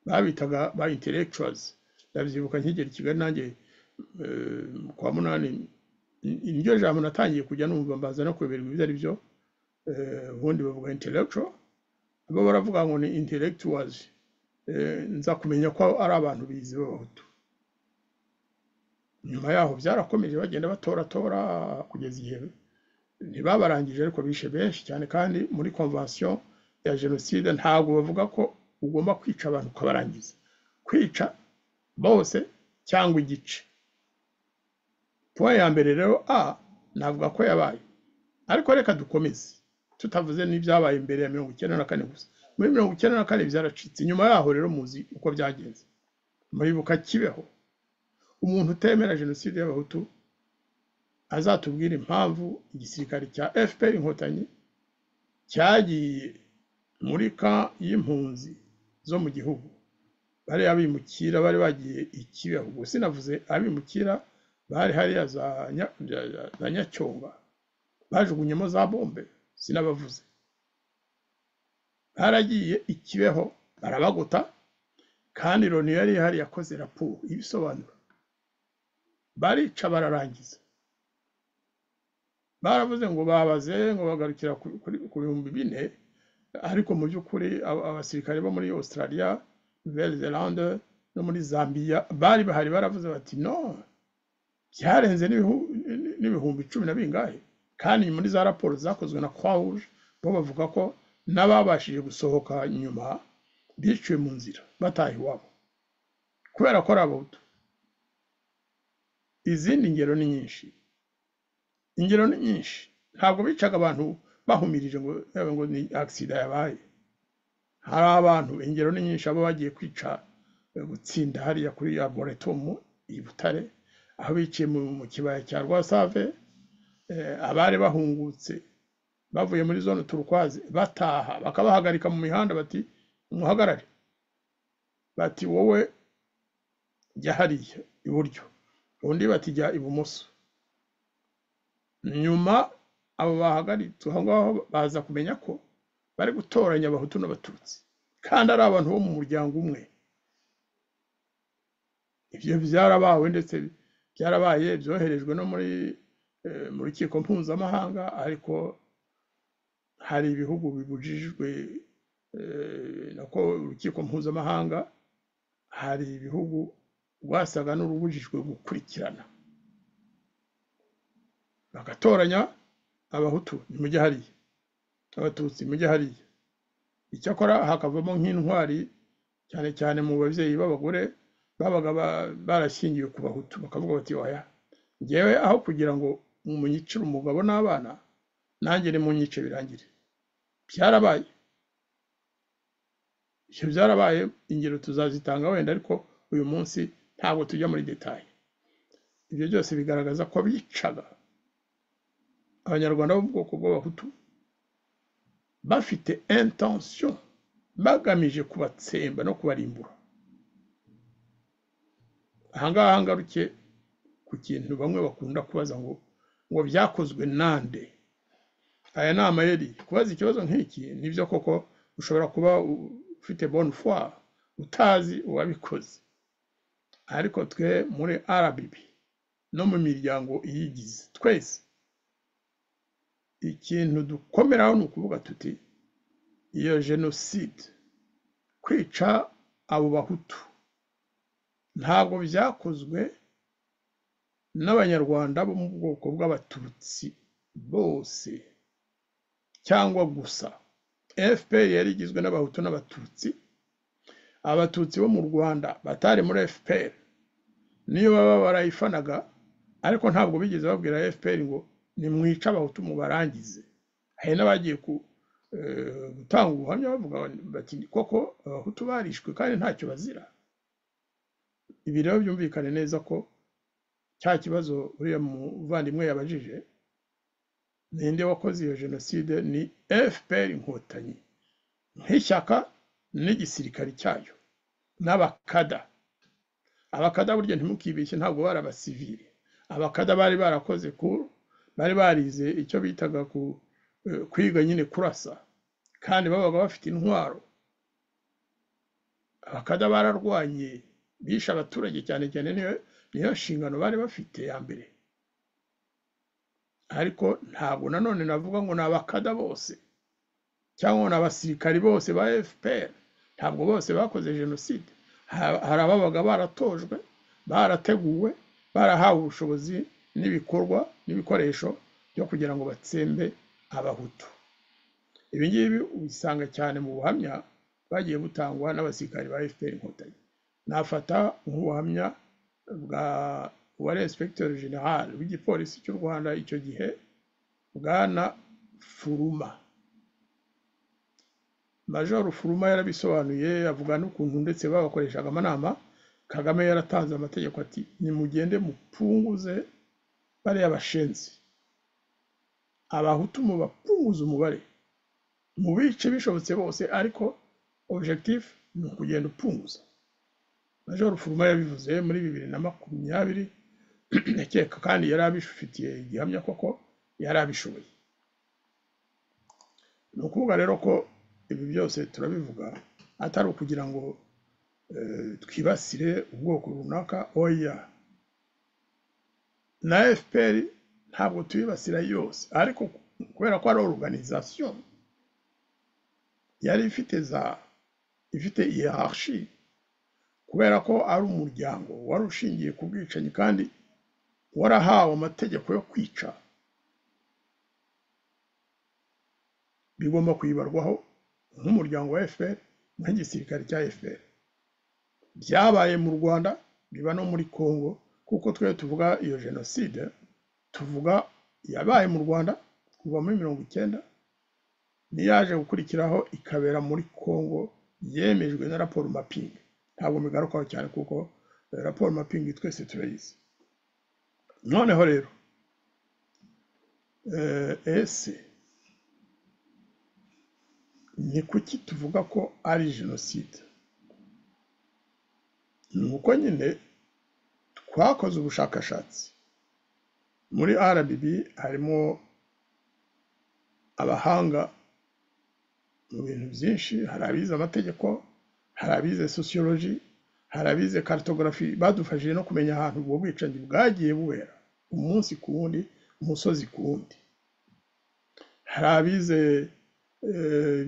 [SPEAKER 3] babitaga ba intellectuals ndabyibuka nkigera i kigali nanjye eh, kwa munani iryo jambo natangiye kujya numva mbaza no kuyoberwa ibyo ari byo eh, ubundi bavuga intellectual bo baravuga ngo ni intellectuals Eh, nza kumenya ko ari abantu bizi b'abahutu nyuma yaho byarakomeje bagenda batoratora kugeza igihe ntibabarangije ariko bishe benshi cyane kandi muri konvention ya jenoside ntabwo bavuga ko ugomba kwica abantu ukabarangiza kwica bose cyangwa igice point ya mbere rero a navuga ko yabaye ariko reka dukomeze tutavuze n'ibyabaye mbere ya mirongo icyenda na kane gusa muri mirongo icyenda na kane byaracitse nyuma yaho rero muzi uko byagenze muribuka kibeho umuntu utemera jenoside y'abahutu azatubwira impamvu igisirikare cya fpr inkotanyi cyagiye muri ka y'impunzi zo mu gihugu bariya bimukira bari bagiye i kibeho gusa sinavuze abimukira bari hariya za Nya- bya- bya- za nyacyonga bajugunyemo za bombe sinabavuze baragiye i kibeho barabagota kandi loni yari ihari yakoze raporo ibisobanura barica bararangiza baravuze ngo babaze ngo bagarukira ku- kuri- ku bihumbi bine ariko mu by'ukuri aba- abasirikare bo muri australia nouvelle zelande no muri zambia bari bahari baravuze bati no byarenze n'ibihu- n'ibihumbi cumi na bingahe kandi muri za raporo zakozwe na croix rouge bo bavuga ko n'ababashije gusohoka nyuma biciwe mu nzira bataha iwabo kubera ko ari abahutu izindi ngero ni nyinshi ingero ni nyinshi ntabwo bicaga abantu bahumirije ngo yaba ngo ni agisida yabaye hari abantu ingero ni nyinshi abo bagiye kwica eh, gutsinda hariya kuri laboratoire i butare aho biciye mu mu kibaya cya rwasave eh, abari bahungutse bavuye muri zone turukwazi bataha bakabahagarika mu mihanda bati muhagarare bati wowe jya hariya iburyo undi bati jya ibumoso nyuma abo bahagaritse aho ngaho baza kumenya ko bari gutoranya abahutu n'abatutsi kandi ari abantu bo mu muryango umwe ibyo byarabawe ndetse byarabaye byoherejwe no muri eh, mu rukiko mpuzamahanga ariko hari ibihugu bibujijwe eh, nako urukiko mpuzamahanga hari ibihugu rwasaga n'urubujijwe gukurikirana bagatoranya abahutu mujye hariya abatutsi mujye hariya icyakora hakavamo nk'intwari cyane cyane mu babyeyi b'abagore babaga ba- barashyingiwe ku bahutu bakavuga bati waya ngewe aho kugira ngo munyicire umugabo n'abana nanjye nimunyice birangire byarabaye ibyo byarabaye ingero tuzazitanga wenda ariko uyu munsi ntabwo tujya muri detaye ibyo byose bigaragaza ko bicaga abanyarwanda bo mu bwoko bw'abahutu bafite intention bagamije kubatsemba no kubarimbura aha ngaha ngaruke ku kintu bamwe bakunda kubaza ngo ngo byakozwe nande aya ni amayeri kubaza ikibazo nk'iki nibyo koko ushobora kuba ufite bonne foi utazi uwabikoze ariko twe muri RBB no mu miryango iyigize twese ikintu dukomeraho ni ukuvuga tuti iyo jenoside kwica abo bahutu ntabwo byakozwe n'abanyarwanda bo mu bwoko bw'abatutsi bose cyangwa gusa fpr yari igizwe n'abahutu n'abatutsi abatutsi bo mu rwanda batari muri fpr niyo baba barayifanaga ariko ntabwo bigeze babwira fpr ngo nimwice abahutu mubarangize hari n'abagiye gutanga ubuhamya bavuga bati koko abahutu barishwe kandi ntacyo bazira ibi rero byumvikane neza ko cya kibazo uriya muvandimwe yabajije ninde wakoze iyo jenoside ni fpr inkotanyi nk'ishyaka n'igisirikare cyayo n'abakada abakada burya ntimukibeshye ntabwo bari abasivili abakada bari barakoze ku bari barize icyo bitaga ku kwiga nyine kurasa kandi babaga bafite intwaro abakada bararwanye bishe abaturage cyane cyane niyo nshingano bari bafite ya mbere ariko ntabwo nanone navuga ngo ni abakada bose cyangwa ngo ni abasirikari bose ba fpr ntabwo bose bakoze jenoside hari ababaga baratojwe barateguwe barahawe ubushobozi n'ibikorwa n'ibikoresho byo kugira ngo batsembe abahutu ibi ngibi ubisanga cyane mu buhamya bagiye butangwa n'abasirikari ba fpr inkotanyi nafata nk'ubuhamya bwa uwa Inspector General w'igipolisi cy'u Rwanda icyo gihe bwana Furuma Major Furuma yarabisobanuye avuga n'ukuntu ndetse babakoreshaga amanama Kagame yaratanze amategeko ati nimugende mupunguze bariya bashenzi abahutu mubapunguze umubare mu bice bishobotse bose ariko objectif ni ukugenda upunguza Major Furuma yabivuze muri bibiri na makumyabiri ndakeka kandi yari abifitiye igihamya koko yari abishoboye ni ukuvuga rero ko ibi byose turabivuga atari ukugira ngo twibasire ubwoko runaka oya na fpr ntabwo tuyibasira yose ariko kubera ko ari organization yari ifite za ifite hierarchie kubera ko ari umuryango wari ushingiye ku bwicanyi kandi warahawe amategeko yo kwica bigomba kwibarwaho nk'umuryango wa fpr nk'igisirikare cya fpr byabaye mu rwanda biba no muri congo kuko twe tuvuga iyo jenoside tuvuga yabaye mu rwanda kuva muri mirongo icyenda n'iyaje gukurikiraho ikabera muri congo yemejwe na raporo mapingi ntabwo bigarukaho cyane kuko raporo mapingi twese turayizi noneho rero ese ni kuki tuvuga ko ari jenoside ni uko nyine twakoze ubushakashatsi muri RBB harimo abahanga mu bintu byinshi hari abize amategeko hari abize sociology hari abize cartography badufashije no kumenya ahantu ubwo bwicanyi bwagiye buwera umunsi ku wundi umusozi ku wundi hari abize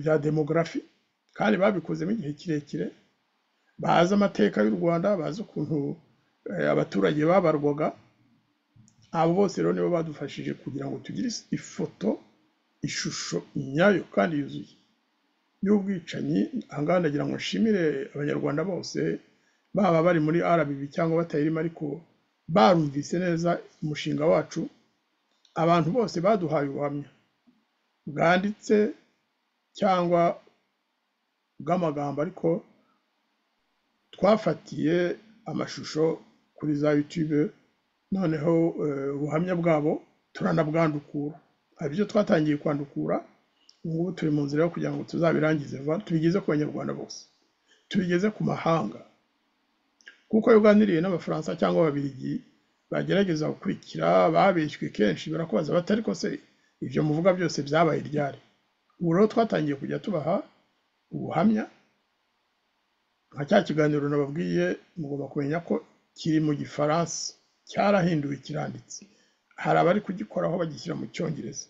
[SPEAKER 3] bya demografi kandi babikozemo igihe kirekire bazi amateka y'u rwanda bazi ukuntu abaturage babarwaga abo bose rero nibo badufashije kugira ngo tugire ifoto ishusho nyayo kandi yuzuye y'ubwicanyi ahangaha ndagira ngo nshimire abanyarwanda bose baba bari muri RBB cyangwa batayirimo ariko barumvise neza umushinga wacu abantu bose baduhaye ubuhamya bwanditse cyangwa bw'amagambo ariko twafatiye amashusho kuri za YouTube noneho ubuhamya bwabo turanabwandukura hari ibyo twatangiye kwandukura ubu turi mu nzira yo kugira ngo tuzabirangize vuba tubigeze ku banyarwanda bose tubigeze ku mahanga kuko yuganiriye n'abafaransa cyangwa ababiligi bagerageza gukurikira babeshywe kenshi barakubaza bati ariko se ibyo muvuga byose byabaye ryari ubu rero twatangiye kujya tubaha ubuhamya nka cya kiganiro nababwiye mugomba kumenya ko kiri mu gifaransa cyarahinduwe kiranditse hari abari kugikoraho bagishyira mu cyongereza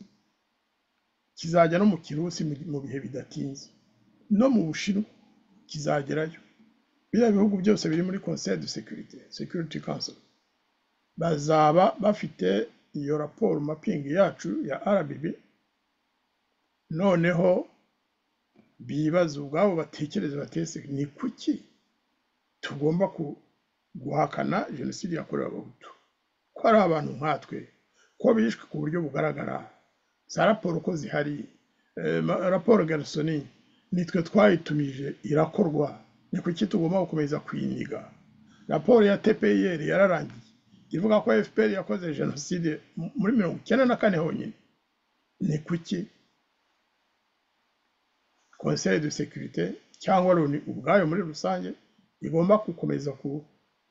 [SPEAKER 3] kizajya no mu kirusi mu bihe bidatinze no mu bushinwa kizagerayo biriya bihugu byose biri muri conseil de sécurité security council bazaba bafite iyo raporo mapingi yacu ya RBB noneho bibaza ubwabo batekereze batese ni kuki tugomba guhakana jenoside yakorewe abahutu ko ari abantu nkatwe ko bishwe ku buryo bugaragara za raporo ko zihari raporo garisoni nitwe twayitumije irakorwa ni kuki tugomba gukomeza kuyiniga raporo ya tpr yararangiye ivuga ko fpr yakoze jenoside muri mirongo icyenda na kane honyine ni kuki conseil de sécurité cyangwa loni ubwayo muri rusange igomba gukomeza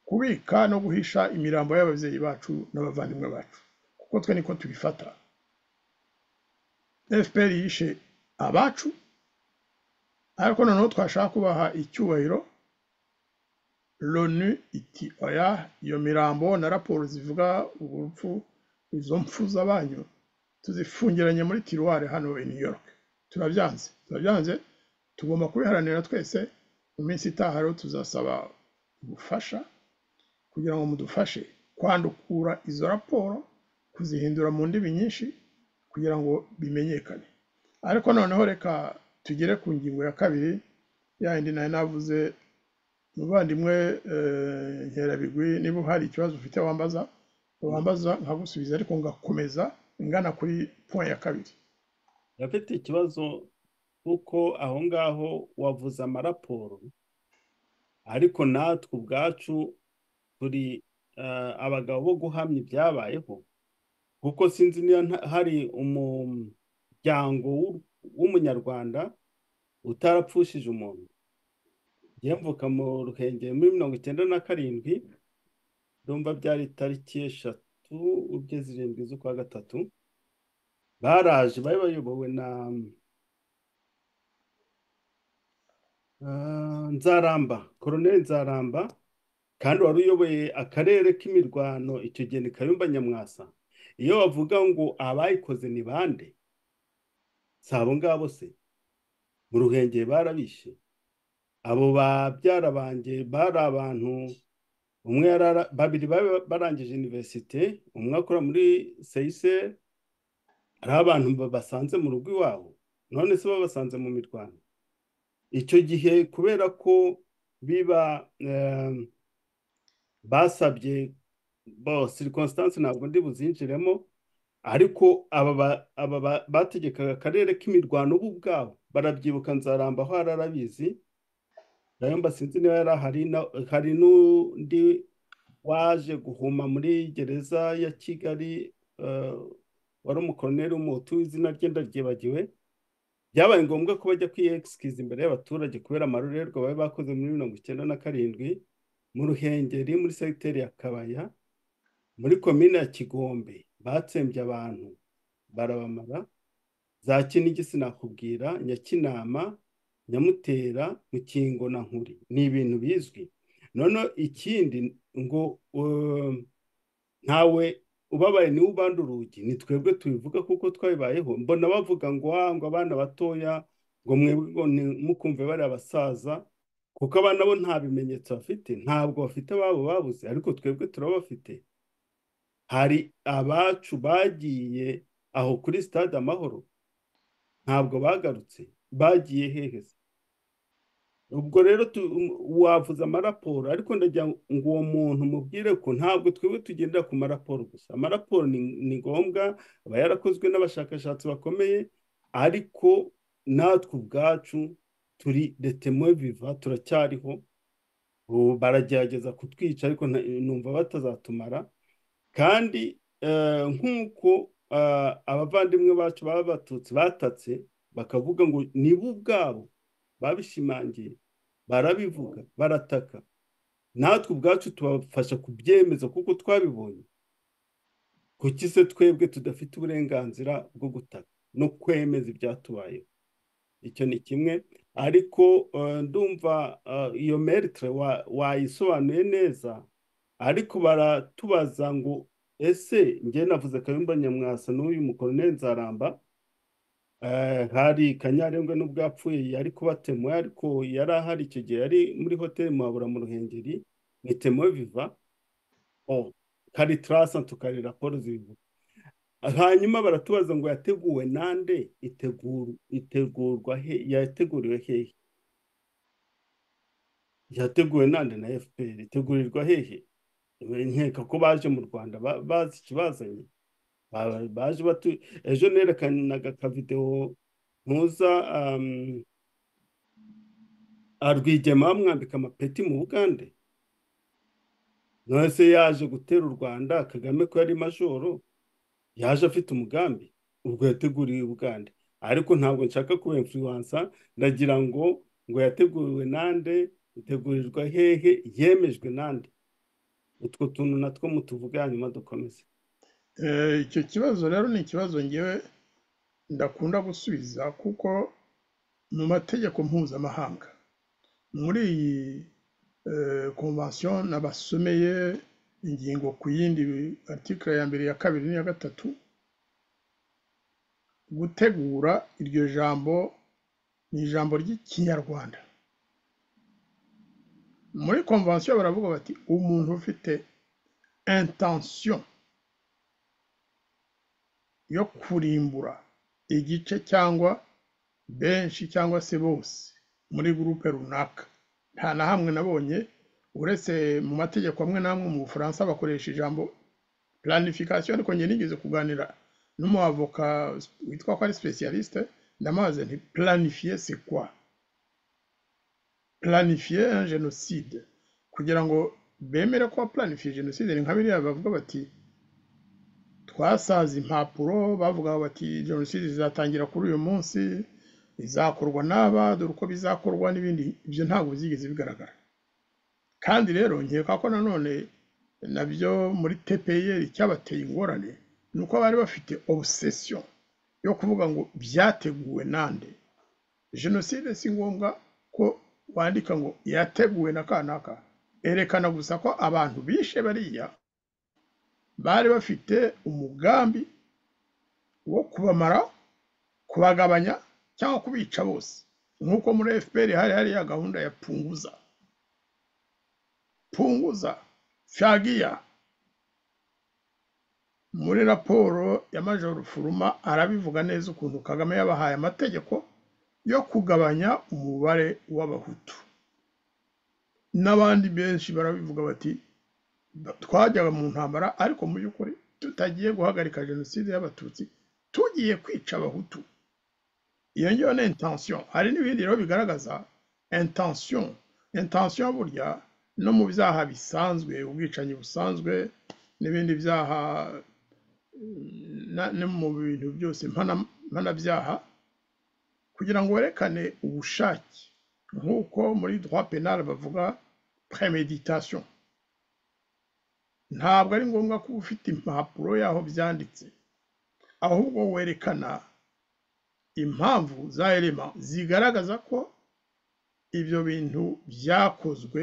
[SPEAKER 3] kubika no guhisha imirambo y'ababyeyi bacu n'abavandimwe bacu kuko twe niko tubifata fpr yishe abacu ariko noneho twashaka kubaha icyubahiro loni iti oya iyo mirambo na raporo zivuga urupfu izo mpfu z'abanyu tuzifungiranye muri tiruware hano i new york turabyanze turabyanze tugomba kubiharanira twese mu minsi itaha rero tuzasaba ubufasha kugira ngo mudufashe kwandukura izo raporo kuzihindura mu ndimi nyinshi kugira ngo bimenyekane ariko noneho reka tugere ku ngingo ya kabiri yayindi nayo navuze muvandimwe nkerabigwi niba hari ikibazo ufite wambaza wambaza nkagusubiza ariko ngakomeza ngana kuri point ya kabiri
[SPEAKER 2] ndafite ikibazo kuko aho ngaho wavuze amaraporo ariko natwe ubwacu turi abagabo bo guhamya ibyabayeho kuko sinzi niba hari umuryango w'umunyarwanda utarapfushije umuntu yambuka mu ruhengeri muri mirongo icyenda na karindwi ndumva byari tariki eshatu ubwe zirindwi z'ukwa gatatu baraje bari bayobowe na nzaramba koroneri nzaramba kandi wari uyoboye akarere k'imirwano icyo gihe ni kayumba nyamwasa iyo bavuga ngo abayikoze ni bande si abo ngabo se mu ruhengeri barabishe abo babyara banjye bari abantu umwe babiri barangije iniverisite umwe akora muri seyiseri hari abantu basanze mu rugo iwabo none se babasanze mu mirwano icyo gihe kubera ko biba basabye sirikonsitansi ntabwo ndi buzinjiremo ariko aba bategekaga akarere k'imirwano bo ubwabo barabyibuka nzaramba aho arabizi ndabona sinzi niba yari ahari hari n'undi waje guhuma muri gereza ya kigali wari umukoroneri w'umuhutu w'izina rye ndabyibagiwe byabaye ngombwa ko bajya kwiyegisikiza imbere y'abaturage kubera amarorerwa bari bakoze muri mirongo icyenda na karindwi mu ruhengeri muri segiteri ya kabaya muri komine ya kigombe batsembye abantu barabamara za kinigi sinakubwira nyakinama nyamutera mukingo na nkuri ni ibintu bizwi none ikindi ngo ntawe ubabaye niwe ubanda urugi ni twebwe tubivuga kuko twabibayeho mbona bavuga ngo ngo abana batoya ngo mwebwe mukumve bari abasaza kuko abana bo nta bimenyetso bafite ntabwo bafite ababo babuze ariko twebwe turabafite hari abacu bagiye aho kuri stade amahoro ntabwo bagarutse bagiye heheze ubwo rero wavuze amaraporo ariko ndagira ngo uwo muntu mubwire ko ntabwo twebwe tugendera ku maraporo gusa amaraporo ni ngombwa aba yarakozwe n'abashakashatsi bakomeye ariko natwe ubwacu turi detemwe biva turacyariho baragerageza kutwica ariko numva batazatumara kandi nk'uko abavandimwe bacu baba batutsi batatse bakavuga ngo nibo ubwabo babishimangiye barabivuga barataka natwe ubwacu tubafasha kubyemeza kuko twabibonye kuki se twebwe tudafite uburenganzira bwo gutaka no kwemeza ibyatubayeho icyo ni kimwe ariko ndumva iyo meritre wayisobanuye neza ariko baratubaza ngo ese njye navuze kayumba nyamwasa n'uyu mukoroneri nzaramba hari kanyarengwa n'ubwo yapfuye yari kuba temoye ariko yari ahari icyo gihe yari muri hoteli muhabura mu ruhengeri ni temoye viva kari tarasa tukari raporo zibivuga hanyuma baratubaza ngo yateguwe nande itegurwa he yateguriwe hehe yateguwe nande na fpr itegurirwa hehe nkeka ko baje mu rwanda bazi ikibazanye baje batu ejo nerekanaga akavidewo ntuza arwigema bamwambika amapeti mu bugande none se yaje gutera u rwanda kagame ko yari majoro yaje afite umugambi ubwo yateguriwe ubugande ariko ntabwo nshaka kuba influencer ndagira ngo ngo yateguriwe nande itegurirwa hehe yemejwe nande utwo tuntu natwo mutuvuga hanyuma dukomeze
[SPEAKER 3] icyo kibazo rero ni ikibazo ngewe ndakunda gusubiza kuko mu mategeko mpuzamahanga muri iyi konvansiyo nabasomeye ingingo ku yindi artikire ya mbere ya kabiri n'iya gatatu gutegura iryo jambo ni ijambo ry'ikinyarwanda muri konvansiyo baravuga bati umuntu ufite intansiyo yo kurimbura igice cyangwa benshi cyangwa se bose muri gurupe runaka nta na hamwe nabonye uretse mu mategeko amwe n'amwe mu bufaransa bakoresha ijambo planification ariko njye nigeze kuganira n'umuavoka witwa ko ari specialiste ndamubaze nti planifiye se kwa planifiye un genocide kugira ngo bemere ko planifiye genocide ni nka biriya bavuga bati twasaza impapuro bavuga bati jenoside izatangira kuri uyu munsi izakorwa n'aba dore uko bizakorwa n'ibindi ibyo ntabwo byigeze bigaragara kandi rero nkeka ko nanone nabyo muri tepeyeri cyabateye ingorane ni uko bari bafite obsession yo kuvuga ngo byateguwe nande jenoside si ngombwa ko wandika ngo yateguwe na kanaka erekana gusa ko abantu bishe bariya bari bafite umugambi wo kubamara kubagabanya cyangwa kubica bose nk'uko muri fpr hari hari ya gahunda ya punguza punguza fyagiya muri raporo ya majoro furuma arabivuga neza ukuntu kagame yabahaye amategeko yo kugabanya umubare w'abahutu n'abandi benshi barabivuga bati twajyaga mu ntambara ariko mu by'ukuri tutagiye guhagarika jenoside y'abatutsi tugiye kwica abahutu iyo ngiyo ni intention hari n'ibindi rero bigaragaza intention intention burya no mu byaha bisanzwe ubwicanyi busanzwe n'ibindi byaha no mu bintu byose mpanabyaha kugira ngo werekane ubushake nk'uko muri droit penal bavuga premeditation ntabwo ari ngombwa ko uba ufite impapuro y'aho byanditse ahubwo werekana impamvu za erema zigaragaza ko ibyo bintu byakozwe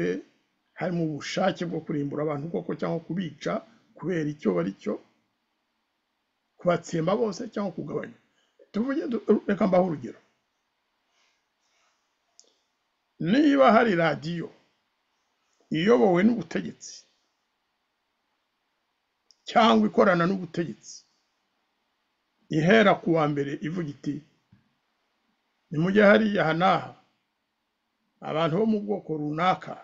[SPEAKER 3] harimo ubushake bwo kurimbura abantu koko cyangwa kubica kubera icyo bari cyo kubatsemba bose cyangwa kugabanya tuvuge reka mbaho urugero niba hari radiyo iyobowe n'ubutegetsi cyangwa ikorana n'ubutegetsi ihera ku wa mbere ivuga iti nimujye hariya aha n'aha abantu bo mu bwoko runaka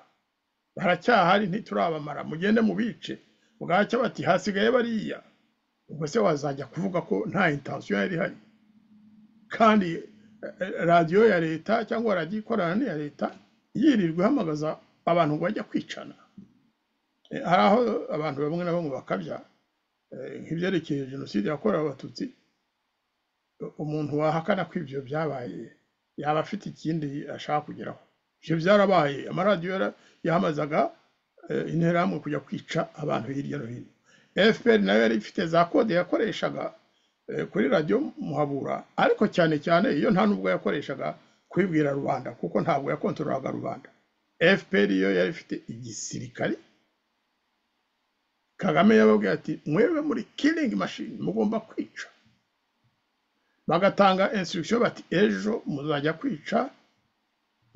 [SPEAKER 3] baracyahari ntiturabamara mugende mu bice bwacyo bati hasigaye bariya ubwo se wazajya kuvuga ko nta intansiyo yari ihari kandi radiyo ya leta cyangwa radiyo ikorana n'iya leta yirirwa ihamagaza abantu ngo bajya kwicana hari aho abantu bamwe na bamwe bakabya nk'ibyerekeye jenoside yakorewe abatutsi umuntu wahakana ko ibyo byabaye yaba afite ikindi ashaka kugeraho ibyo byarabaye amaradiyo yahamazaga eh, interahamwe kujya kwica abantu hirya no hino fpr nayo yari ifite za kode yakoreshaga eh, kuri radiyo muhabura ariko cyane cyane iyo nta n'ubwo yakoreshaga kubibwira rubanda kuko ntabwo yakontorolaga rubanda fpr yo yari ifite igisirikare kagame yababwiye ati mwebe muri killing machine mugomba kwica bagatanga instruction bati ejo muzajya kwica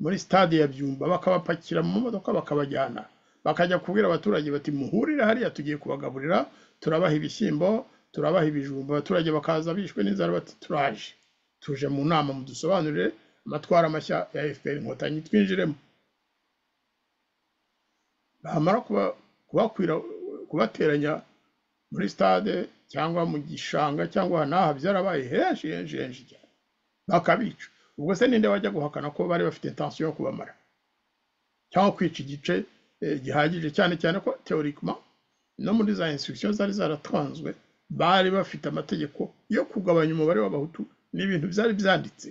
[SPEAKER 3] muri stade ya byumba bakabapakira mu modoka bakabajyana bakajya kubwira abaturage bati muhurire hariya tugiye kubagaburira turabaha ibishyimbo turabaha ibijumba abaturage bakaza bishwe n'inzara bati turaje tuje mu nama mudusobanurire amatwara mashya ya fpr inkotanyi twinjiremo bamara kuba- kubakwira kubateranya muri stade cyangwa mu gishanga cyangwa aha n'aha byarabaye henshi henshi henshi cyane bakabica ubwo se ninde wajya guhakana ko bari bafite intensiyo yo kubamara cyangwa kwica igice eh, gihagije cyane cyane ko teorikima no muri za instruction zari zaratanzwe bari bafite amategeko yo kugabanya umubare w'abahutu ni ibintu byari byanditse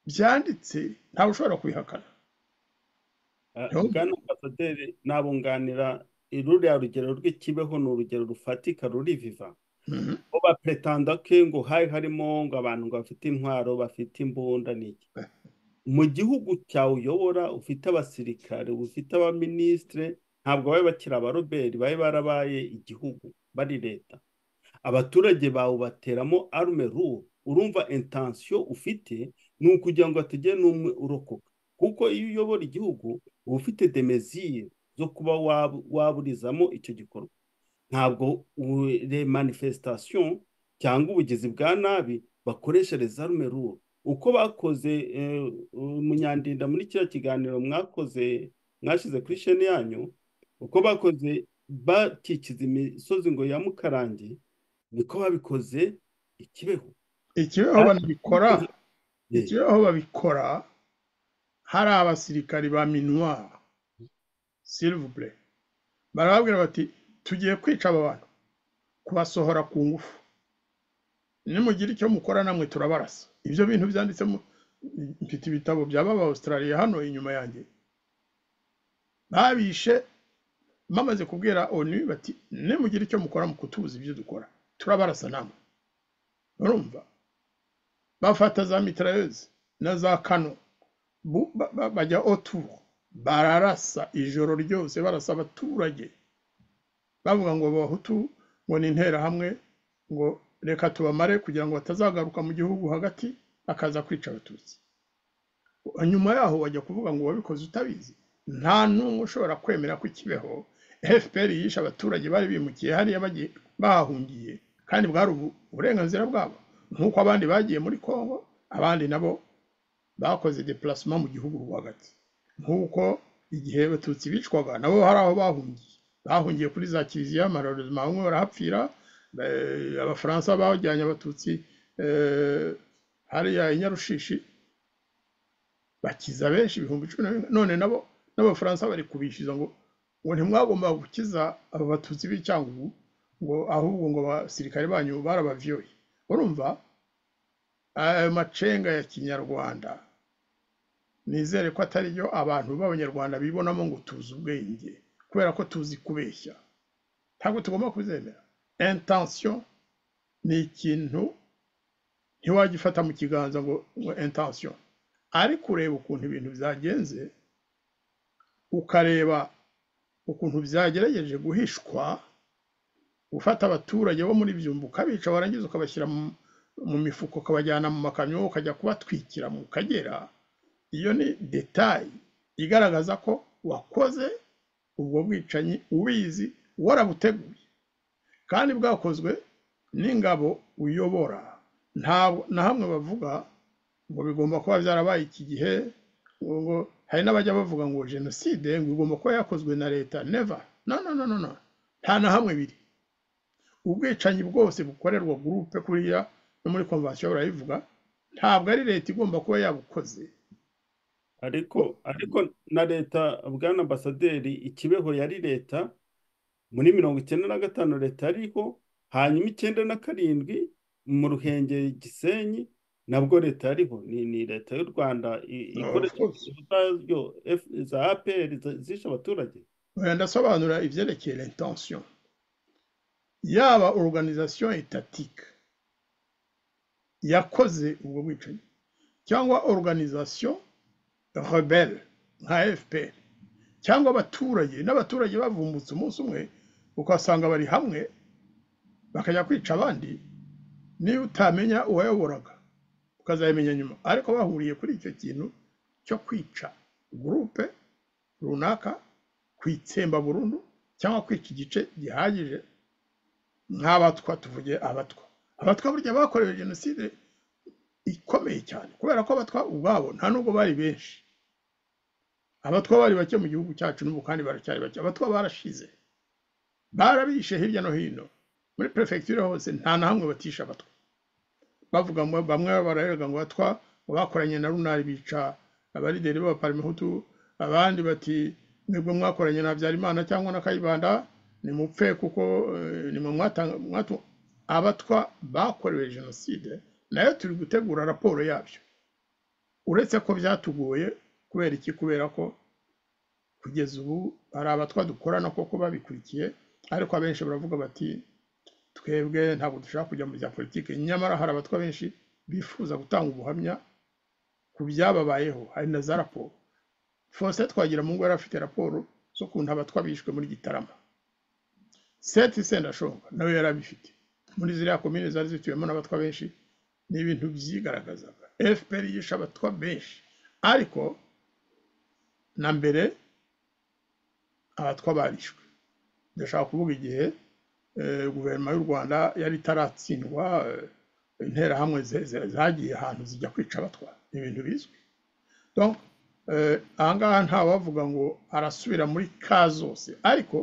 [SPEAKER 3] byanditse ntawe ushobora kubihakana
[SPEAKER 2] Eh, bwana ambasaderi nabunganira ruriya rugero rw'ikibeho ni urugero rufatika ruri viva
[SPEAKER 3] Mhm.
[SPEAKER 2] bo bapretanda ko ngo hari harimo ngo abantu ngo bafite intwaro bafite imbunda n'iki mu gihugu cyawe uyobora ufite abasirikare ufite abaminisitire ntabwo babe bakiri abaroberi babe barabaye igihugu bari leta abaturage bawe bateramo arume ruwo urumva intansiyo ufite ni ukugira ngo hategere n'umwe urokoka kuko iyo uyobora igihugu uba ufite demeziye zo kuba wab- waburizamo icyo gikorwa ntabwo u- re manifestation cyangwa ubugizi bwa nabi bakoreshereza rume ruwo uko bakoze eh, umunyandinda muri kiriya kiganiro mwakoze mwashyize kuri sheni yanyu uko bakoze bakikiza imisozi ngo ya mukarange niko babikoze ikibeho
[SPEAKER 3] ikibeho banabikora
[SPEAKER 2] Eh,
[SPEAKER 3] ikibeho babikora hari abasirikari ba minuar silivure barababwira bati tugiye kwica aba bantu kubasohora ku ngufu nimugira icyo mukora namwe turabarasa ibyo bintu byanditsemo mfite ibitabo bya baba australia hano inyuma yanjye babishe bamaze kubwira onu bati nimugira icyo mukora mu kutubuza ibyo dukora turabarasa namwe urumva bafata za mitrailleuse na za kano bu- ba- ba- bajya otu bararasa ijoro ryose barasa abaturage bavuga ngo abahutu ngo ni interahamwe ngo reka tubamare kugira ngo batazagaruka mu gihugu hagati bakaza kwica abatutsi nyuma yaho wajya kuvuga ngo wabikoze utabizi nta n'umwe ushobora kwemera ko ikibeho fpr yishe abaturage bari bimukiye hariya bagiye bahahungiye kandi bwari ubu- uburenganzira bwabo nk'uko abandi bagiye muri congo abandi nabo bakoze deplacement mu gihugu rwagati nk'uko igihe abatutsi bicwaga nabo hari aho bahungiye bahungiye kuri za kiliziya amarorezima bamwe barahapfira eh, abafaransa bajyanye abatutsi eh, hariya i nyarushishi bakiza benshi ibihumbi cumi na bine none nabo n'abafaransa bari kubishyuza ngo ngo ntimwagomba gukiza aba batutsi b'icyangugu ngo ahubwo ngo abasirikare banyu barabavyoye urumva ayo macenga ya kinyarwanda nizere ko atari yo abantu b'abanyarwanda bibonamo ngo tuzi ubwenge kubera ko tuzi kubeshya ntabwo tugomba kuzemera intention ni ikintu ntiwagifata mu kiganza ngo ngo intention ariko ureba ukuntu ibintu byagenze ukareba ukuntu byagerageje guhishwa gufata abaturage bo muri byumba ukabica warangiza ukabashyira mu- mu mifuko ukabajyana mu makamyo ukajya kubatwikira mu kagera iyo ni detayi igaragaza ko wakoze ubwo bwicanyi ubizi warabuteguye kandi bwakozwe n'ingabo uyobora ntabwo na hamwe bavuga ngo bigomba kuba byarabaye iki gihe ngo ngo hari n'abajya bavuga ngo jenoside ngo igomba kuba yakozwe na leta neva no no no no no nta na hamwe biri ubwicanyi bwose bukorerwa gurupe kuriya no muri konvansiyo barabivuga ntabwo ari leta igomba kuba yabukoze
[SPEAKER 2] ariko ariko na leta bwana ambasaderi ikibeho yari leta muri mirongo icyenda na gatanu leta yariho hanyuma icyenda na karindwi mu ruhengeri gisenyi nabwo leta yariho ni, ni leta y'u rwanda i-
[SPEAKER 3] No, of
[SPEAKER 2] ikoresha
[SPEAKER 3] course.
[SPEAKER 2] zayo za apr zishe abaturage
[SPEAKER 3] oya ndasobanura ibyerekeye la intention yaba organisation etatique yakoze ubwo bwicanyi cyangwa organisation rebelle nka fpr cyangwa abaturage n'abaturage bavumbutse umunsi umwe ukasanga bari hamwe bakajya kwica abandi niba utamenya uwayoboraga ukazayamenya nyuma ariko bahuriye kuri icyo kintu cyo kwica gurupe runaka kwitsemba burundu cyangwa kwica igice gihagije nk'abatwa tuvuge abatwa abatwa burya bakorewe jenoside ikomeye cyane kubera ko abatwa ubwabo nta nubwo bari benshi abatwa bari bake mu gihugu cyacu n'ubu kandi baracyari bake abatwa barashize barabishe hirya no hino muri perefegitura hose nta na hamwe batisha abatwa bavuga ngo bamwe bararega ngo abatwa bakoranye na runari bica abarideri b'abaparimehutu abandi bati nibwo mwakoranye na habyarimana cyangwa na kayibanda nimupfe kuko ni mu abatwa bakorewe jenoside nayo turi gutegura raporo yabyo uretse ko byatugoye kubera iki kubera ko kugeza ubu hari abatwa dukorana koko babikurikiye ariko abenshi baravuga bati twebwe ntabwo dushaka kujya mu bya politiki nyamara hari abatwa benshi bifuza gutanga ubuhamya ku byababayeho hari na za raporo fose twagira mu ngo yari afite raporo z'ukuntu abatwa bishwe muri gitarama seti sendashonga nawe yari abifite muri ziriya komine zari zituwemo n'abatwa benshi ni ibintu byigaragazaga fpr yishe abatwa benshi ariko na mbere abatwa barishwe ndashaka kuvuga igihe guverinoma y'u rwanda yari itaratsindwa interahamwe zagiye ahantu zijya kwica abatwa ibintu bizwi ahangaha ntawavuga ngo arasubira muri ka zose ariko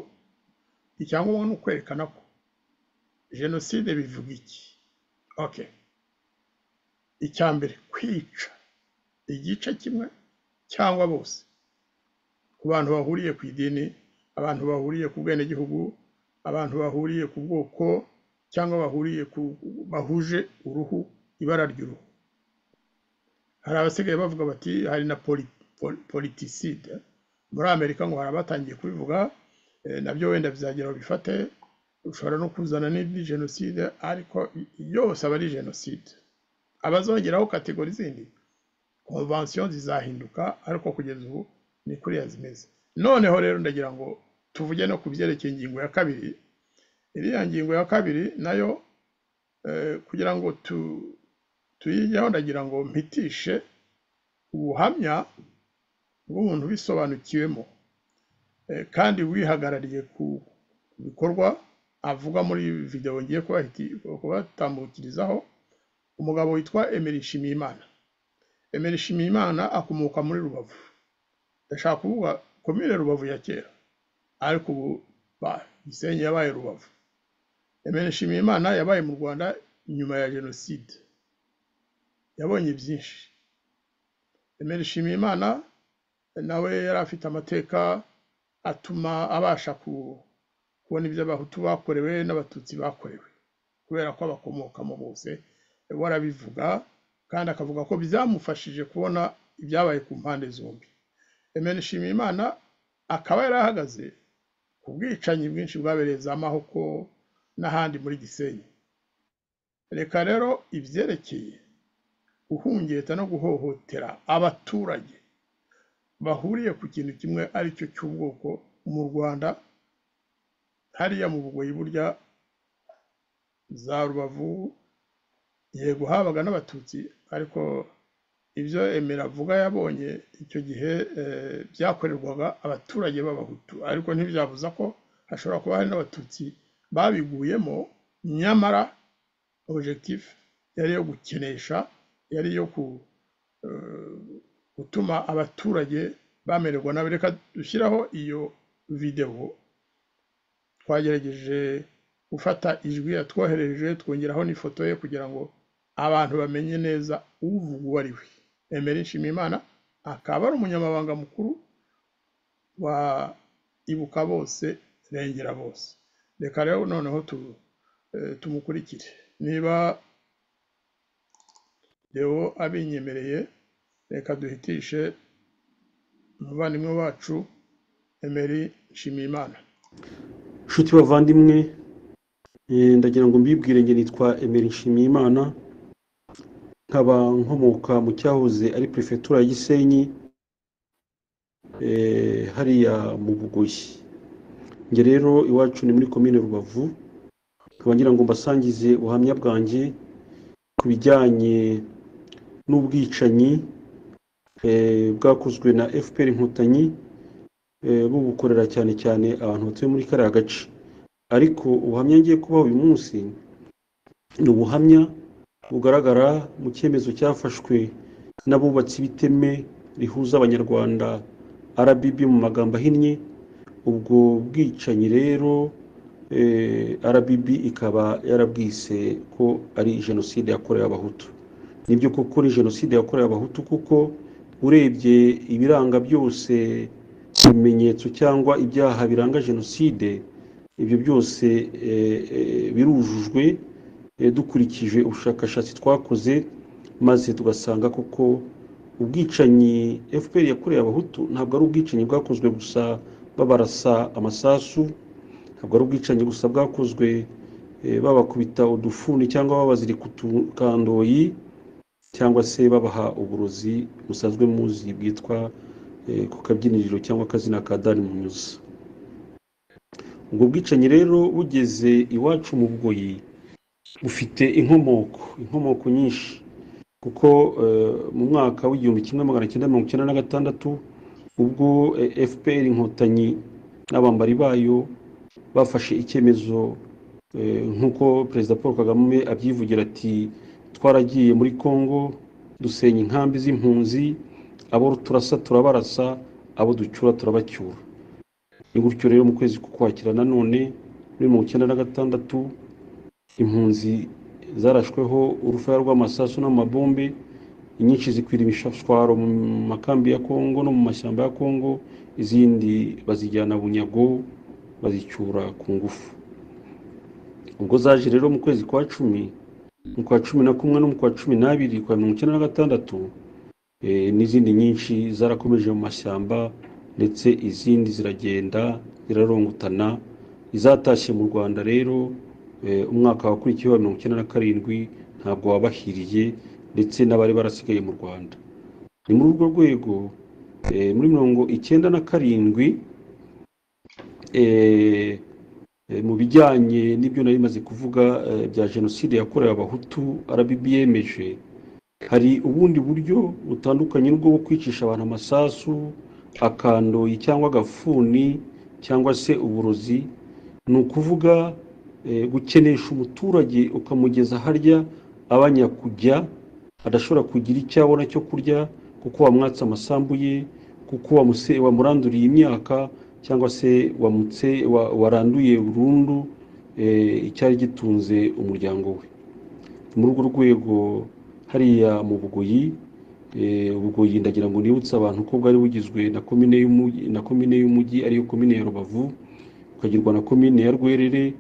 [SPEAKER 3] icyangombwa ni ukwerekana ko jenoside bivuga iki oke icya mbere kwica igice kimwe cyangwa bose ku bantu bahuriye ku idini abantu bahuriye ku bwenegihugu abantu bahuriye ku bwoko cyangwa bahuriye ku bahuje uruhu ibara ry'uruhu hari abasigaye bavuga bati hari na politiside muri amerika ngo hari abatangiye kubivuga nabyo wenda bizagera bifate ushobora no kuzana n'indi jenoside ariko yose aba ari jenoside abazongeraho kategori zindi konvansiyo zizahinduka ariko kugeza ubu ni kuriya zimeze noneho rero ndagira ngo tuvuge no ku byerekeye ingingo ya kabiri iriya ngingo ya kabiri nayo kugira ngo tuyijyaho ndagira ngo mpitishe ubuhamya bw'umuntu ubisobanukiwemo kandi wihagarariye ku bikorwa avuga muri videwo ngiye kubatambukirizaho umugabo witwa Emery Nshimiyimana Emery Nshimiyimana akomoka muri rubavu ndashaka kuvuga komine rubavu ya kera ariko ubu gisenyi yabaye rubavu Emery Nshimiyimana yabaye mu rwanda nyuma ya jenoside yabonye byinshi Emery Nshimiyimana nawe yari afite amateka atuma abasha kubona ibyo abahutu bakorewe n'abatutsi bakorewe kubera ko abakomokamo bose warabivuga kandi akavuga ko byamufashije kubona ibyabaye ku mpande zombi Emery Nshimiyimana akaba yari ahagaze ku bwicanyi bwinshi bwabereye za mahoko n'ahandi muri gisenyi reka rero ibyerekeye guhungeta no guhohotera abaturage bahuriye ku kintu kimwe ari cyo cy'ubwoko mu rwanda hariya mu bugoyi burya za rubavu yego habaga n'abatutsi ariko ibyo emera avuga yabonye icyo gihe byakorerwaga abaturage b'abahutu ariko ntibyabuza ko hashobora kuba hari n'abatutsi babiguyemo nyamara objective yari yo gukenesha yari iyo gutuma abaturage bamererwa nabi reka dushyiraho iyo videwo twagerageje gufata ijwi yatwohereje twongeraho n'ifoto ye kugira ngo abantu bamenye neza uvuga uwo ari we Emery Nshimiyimana akaba ari umunyamabanga mukuru wa ibuka bose rengera bose reka rero noneho tumukurikire niba rero abinyemereye reka duhitishe umuvandimwe wacu Emery nshimiye imana
[SPEAKER 4] nshuti bavandimwe eh, ndagira ngo mbibwire nge nitwa emeri nshimiyimana nkaba nkomoka mu cyahoze ari perefegitura ya gisenyi eh, hariya mu bugoyi nge rero iwacu ni muri komine rubavu nkaba ngira ngo mbasangize ubuhamya bwanjye ku bijyanye n'ubwicanyi eh, bwakozwe na fpr inkotanyi eh, bubukorera cyane cyane abantu batuye muri kariya gace ariko ubuhamya ngiye kubaha uyu munsi ni ubuhamya bugaragara mu cyemezo cyafashwe n'abubatsi b'iteme rihuza abanyarwanda RBB mu magambo ahinnye ubwo bwicanyi rero eh, RBB ikaba yarabwise ko ari jenoside yakorewe abahutu nibyo koko ni jenoside yakorewe abahutu kuko urebye ibiranga byose ibimenyetso cyangwa ibyaha biranga jenoside ibyo byose eh, eh, birujujwe eh, dukurikije ubushakashatsi twakoze maze tugasanga koko ubwicanyi fpr yakorewe abahutu ntabwo ari ubwicanyi bwakozwe gusa babarasa amasasu ntabwo ari ubwicanyi gusa bwakozwe eh, babakubita udufuni cyangwa babazirika utukandoyi cyangwa se babaha uburozi busanzwe muzi bwitwa eh, ku kabyiniriro cyangwa akazina ka dani munyuza ubwo bwicanyi rero bugeze iwacu mu bugoyi bufite inkomoko inkomoko nyinshi kuko eh, mu mwaka w'igihumbi kimwe magana cyenda mirongo icyenda na gatandatu ubwo eh, fpr inkotanyi n'abambari bayo bafashe icyemezo eh, nk'uko perezida paul kagame abyivugira ati twaragiye muri congo dusenya inkambi z'impunzi abo turasa turabarasa abo ducyura turabacyura ni gutyo rero mu kwezi kukwakira nanone muri mirongo icyenda na gatandatu impunzi zarashweho urufaya rw'amasasu n'amabombe inyinshi zikwira imishashwaro mu makambi ya kongo no mu mashyamba ya kongo izindi bazijyana bunyago bazicyura ku ngufu ubwo zaje rero mu kwezi kwa cumi mu kwa cumi na kumwe no mu kwa cumi n'abiri kwa mirongo icyenda na gatandatu eh, n'izindi nyinshi zarakomeje mu mashyamba ndetse izindi ziragenda zirarongotana izatashye mu rwanda rero eh, umwaka wakurikiyeho wa mirongo icyenda na karindwi ntabwo wabahiriye ndetse n'abari barasigaye mu rwanda ni muri urwo rwego eh, muri mirongo icyenda na karindwi eh, eh, mu bijyanye n'ibyo nari maze kuvuga eh, bya jenoside yakorewe abahutu rbb yemeje hari ubundi buryo butandukanye n'ubwo bwo kwicisha abantu amasasu akandoyi cyangwa agafuni cyangwa se uburozi ni ukuvuga eh, gukenesha umuturage ukamugeza harya abanya kujya adashobora kugira icyo abona cyo kurya kuko wamwatse amasambu ye kuko wamuse- wamuranduriye imyaka cyangwa se wamutse wa- waranduye burundu eh, icyari gitunze umuryango we muri urwo rwego hariya mu bugoyi eh, ubugoyi ndagira ngo nibutse abantu ko bwari bugizwe na komine y'umugi na komine y'umugi ariyo komine ya rubavu bukagirwa na komine ya rwerere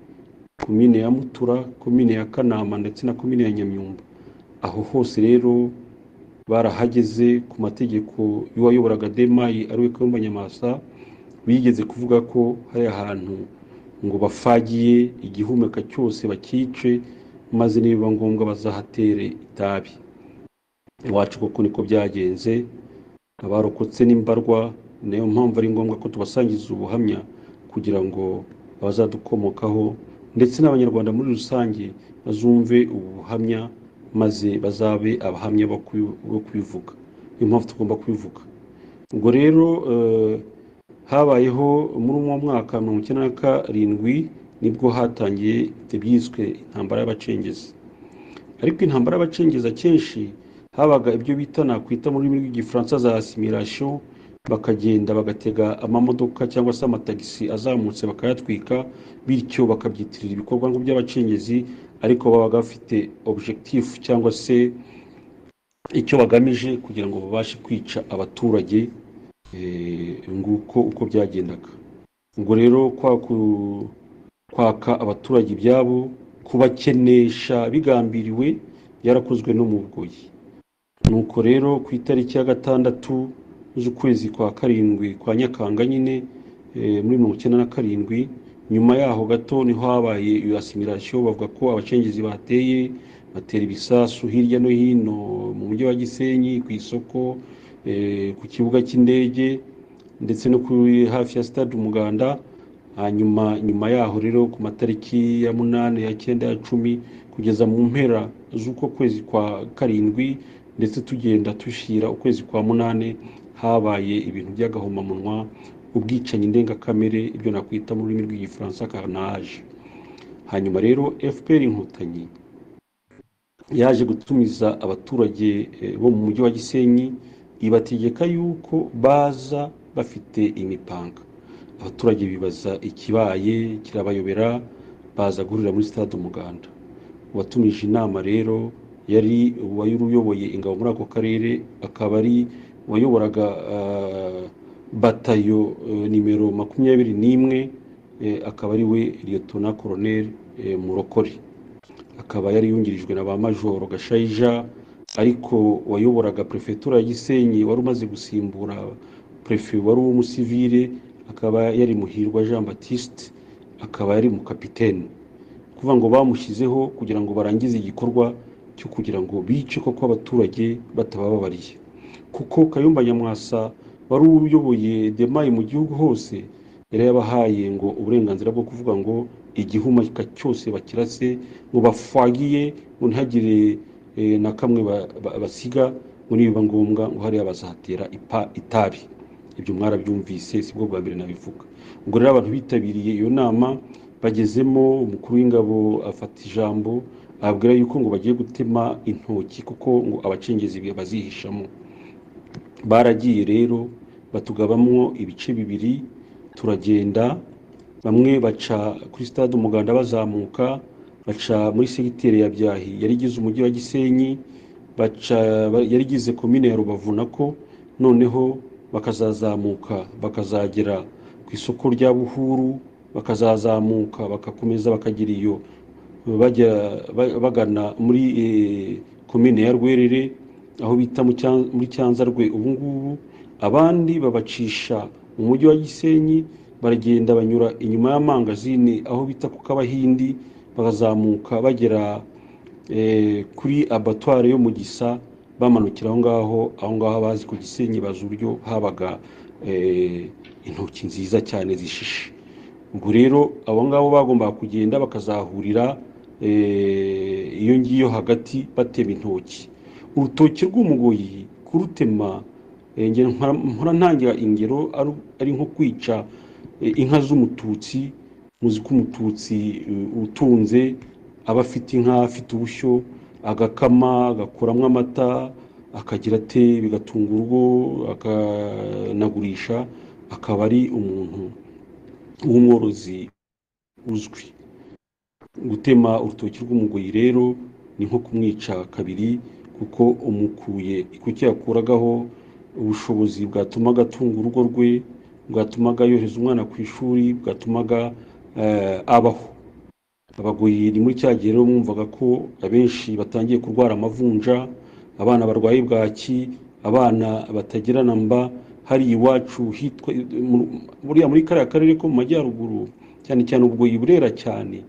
[SPEAKER 4] komine ya mutura komine ya kanama ndetse na komine ya nyamyumba aho hose rero barahageze ku mategeko y'uwayoboraga demayi ariwe kayumba nyamasa bigeze kuvuga ko hari ahantu ngo bafagiye igihumeka cyose bakice maze nibiba ngombwa bazahatere itabi iwacu koko niko byagenze abarokotse n'imbarwa niyo mpamvu ari ngombwa ko tubasangiza ubuhamya kugira ngo abazadukomokaho ndetse n'abanyarwanda muri rusange bazumve ubu buhamya maze bazabe abahamya bo kubi- bo kubivuga niyo mpamvu tugomba kubivuga ubwo rero eh, habayeho muri uwo mwaka mirongo icyenda na karindwi nibwo hatangiye ibyiswe intambara y'abacengezi ariko intambara y'abacengeza kenshi habaga ibyo bita nakwita mu rurimi rw'igifaransa za assimilation bakagenda bagatega amamodoka cyangwa se amatagisi azamutse bakayatwika bityo bakabyitirira ibikorwa ngo by'abacengezi ariko babaga bafite objectif cyangwa se icyo bagamije kugira ngo babashe kwica abaturage eh, nguko uko byagendaga ubwo rero kwa ku- kwaka abaturage ibyabo kubakenesha bigambiriwe byarakozwe no mu bugoyi nuko rero ku itariki ya gatandatu z'ukwezi kwa karindwi kwa nyakanga nyine eh, muri mirongo icyenda na karindwi nyuma yaho gato niho habaye iyo asimirasiyo bavuga ko abacengezi bateye batera ibisasu hirya no hino mu mujyi wa gisenyi ku isoko eh, ku kibuga cy'indege ndetse no kuri hafi ya stade umuganda hanyuma nyuma yaho rero ku matariki ya munani ya cyenda ya cumi kugeza mu mpera z'uko kwezi kwa karindwi ndetse tugenda dushira ukwezi kwa munani habaye ibintu by'agahomamunwa ubwicanyi ndengakamere ibyo nakwita mu rurimi rw'igifaransa carnage hanyuma rero fpr inkotanyi yaje gutumiza abaturage eh, bo mu mujyi wa gisenyi ibategeka yuko baza bafite imipanga abaturage bibaza ikibaye kirabayobera baza guhurira muri stade umuganda uwatumije inama rero yari uwari uyoboye ingabo muri ako karere akaba ari uwayoboraga ah, batayo eh, nimero makumyabiri n'imwe eh, akaba ari we liyotona koroneri murokore akaba yari yungirijwe na ba majoro gashayija ariko wayoboraga perefetura ya gisenyi wari umaze gusimbura perefe wari uw'umusivire akaba yari muhirwa jean batiste akaba yari mu kapitene kuvuga ngo bamushyizeho kugira ngo barangize igikorwa cyo kugira ngo bice koko abaturage batabababariye kuko kayumba nyamwasa wari uyoboye demayi mu gihugu hose yari yabahaye ngo uburenganzira bwo kuvuga ngo igihumeka cyose bakirase mubafwagiye muntagire eh, na kamwe ba- ba- basiga ngo nibiba ngombwa ngo hariya bazatera ipa itabi ibyo mwarabyumvise sibwo bwa mbere nabivuga ubwo rero abantu bitabiriye iyo nama bagezemo umukuru w'ingabo afata ijambo ababwira yuko ngo bagiye gutema intoki kuko ngo abacengezi bazihishamo baragiye rero batugabamwo ibice bibiri turagenda bamwe baca kuri stade umuganda bazamuka baca muri segiteri ya byahi yari igize umujyi wa gisenyi baca ba- yari igize komine ya rubavu nako noneho bakazazamuka bakazagera ku isoko rya buhuru bakazazamuka bakakomeza bakagira iyo bajya ba- bagana muri eh, komine ya rwerere aho bita mu Cyan- muri cyanzarwe ubu ngubu abandi babacisha mu mujyi wa gisenyi baragenda banyura inyuma y'amangazini aho bita ku kabahindi bakazamuka bagera eh, kuri abatware yo mu gisa bamanukira aho ngaho aho ngaho bazi ku gisenyi bazi uburyo habaga eh, intoki nziza cyane zishishe ubwo rero abo ngabo bagombaga kugenda bakazahurira eh, iyo ngiyo hagati batema intoki urutoki rw'umugoyi kurutema eh, nge nkora- nkora ntangira ingero aru- ari nko kwica eh, inka z'umututsi muzi ko umututsi eh, utunze aba afite inka afite ubushyo agakama agakuramo amata akagira ate bigatunga urugo akanagurisha akaba ari umuntu w'umworozi uzwi gutema urutoki rw'umugoyi rero ni nko kumwica kabiri kuko umukuye kuki yakuragaho ubushobozi bwatumaga atunga urugo rwe bwatumaga yohereza umwana ku ishuri bwatumaga eh, abaho abagoyi ni muri cya gihe rero mwumvaga ko abenshi batangiye kurwara amavunja abana barwaye bwaki abana batagirana mba hari iwacu hitwa mu- buriya muri kariya karere ko mu majyaruguru cyane cyane ubwo burera cyane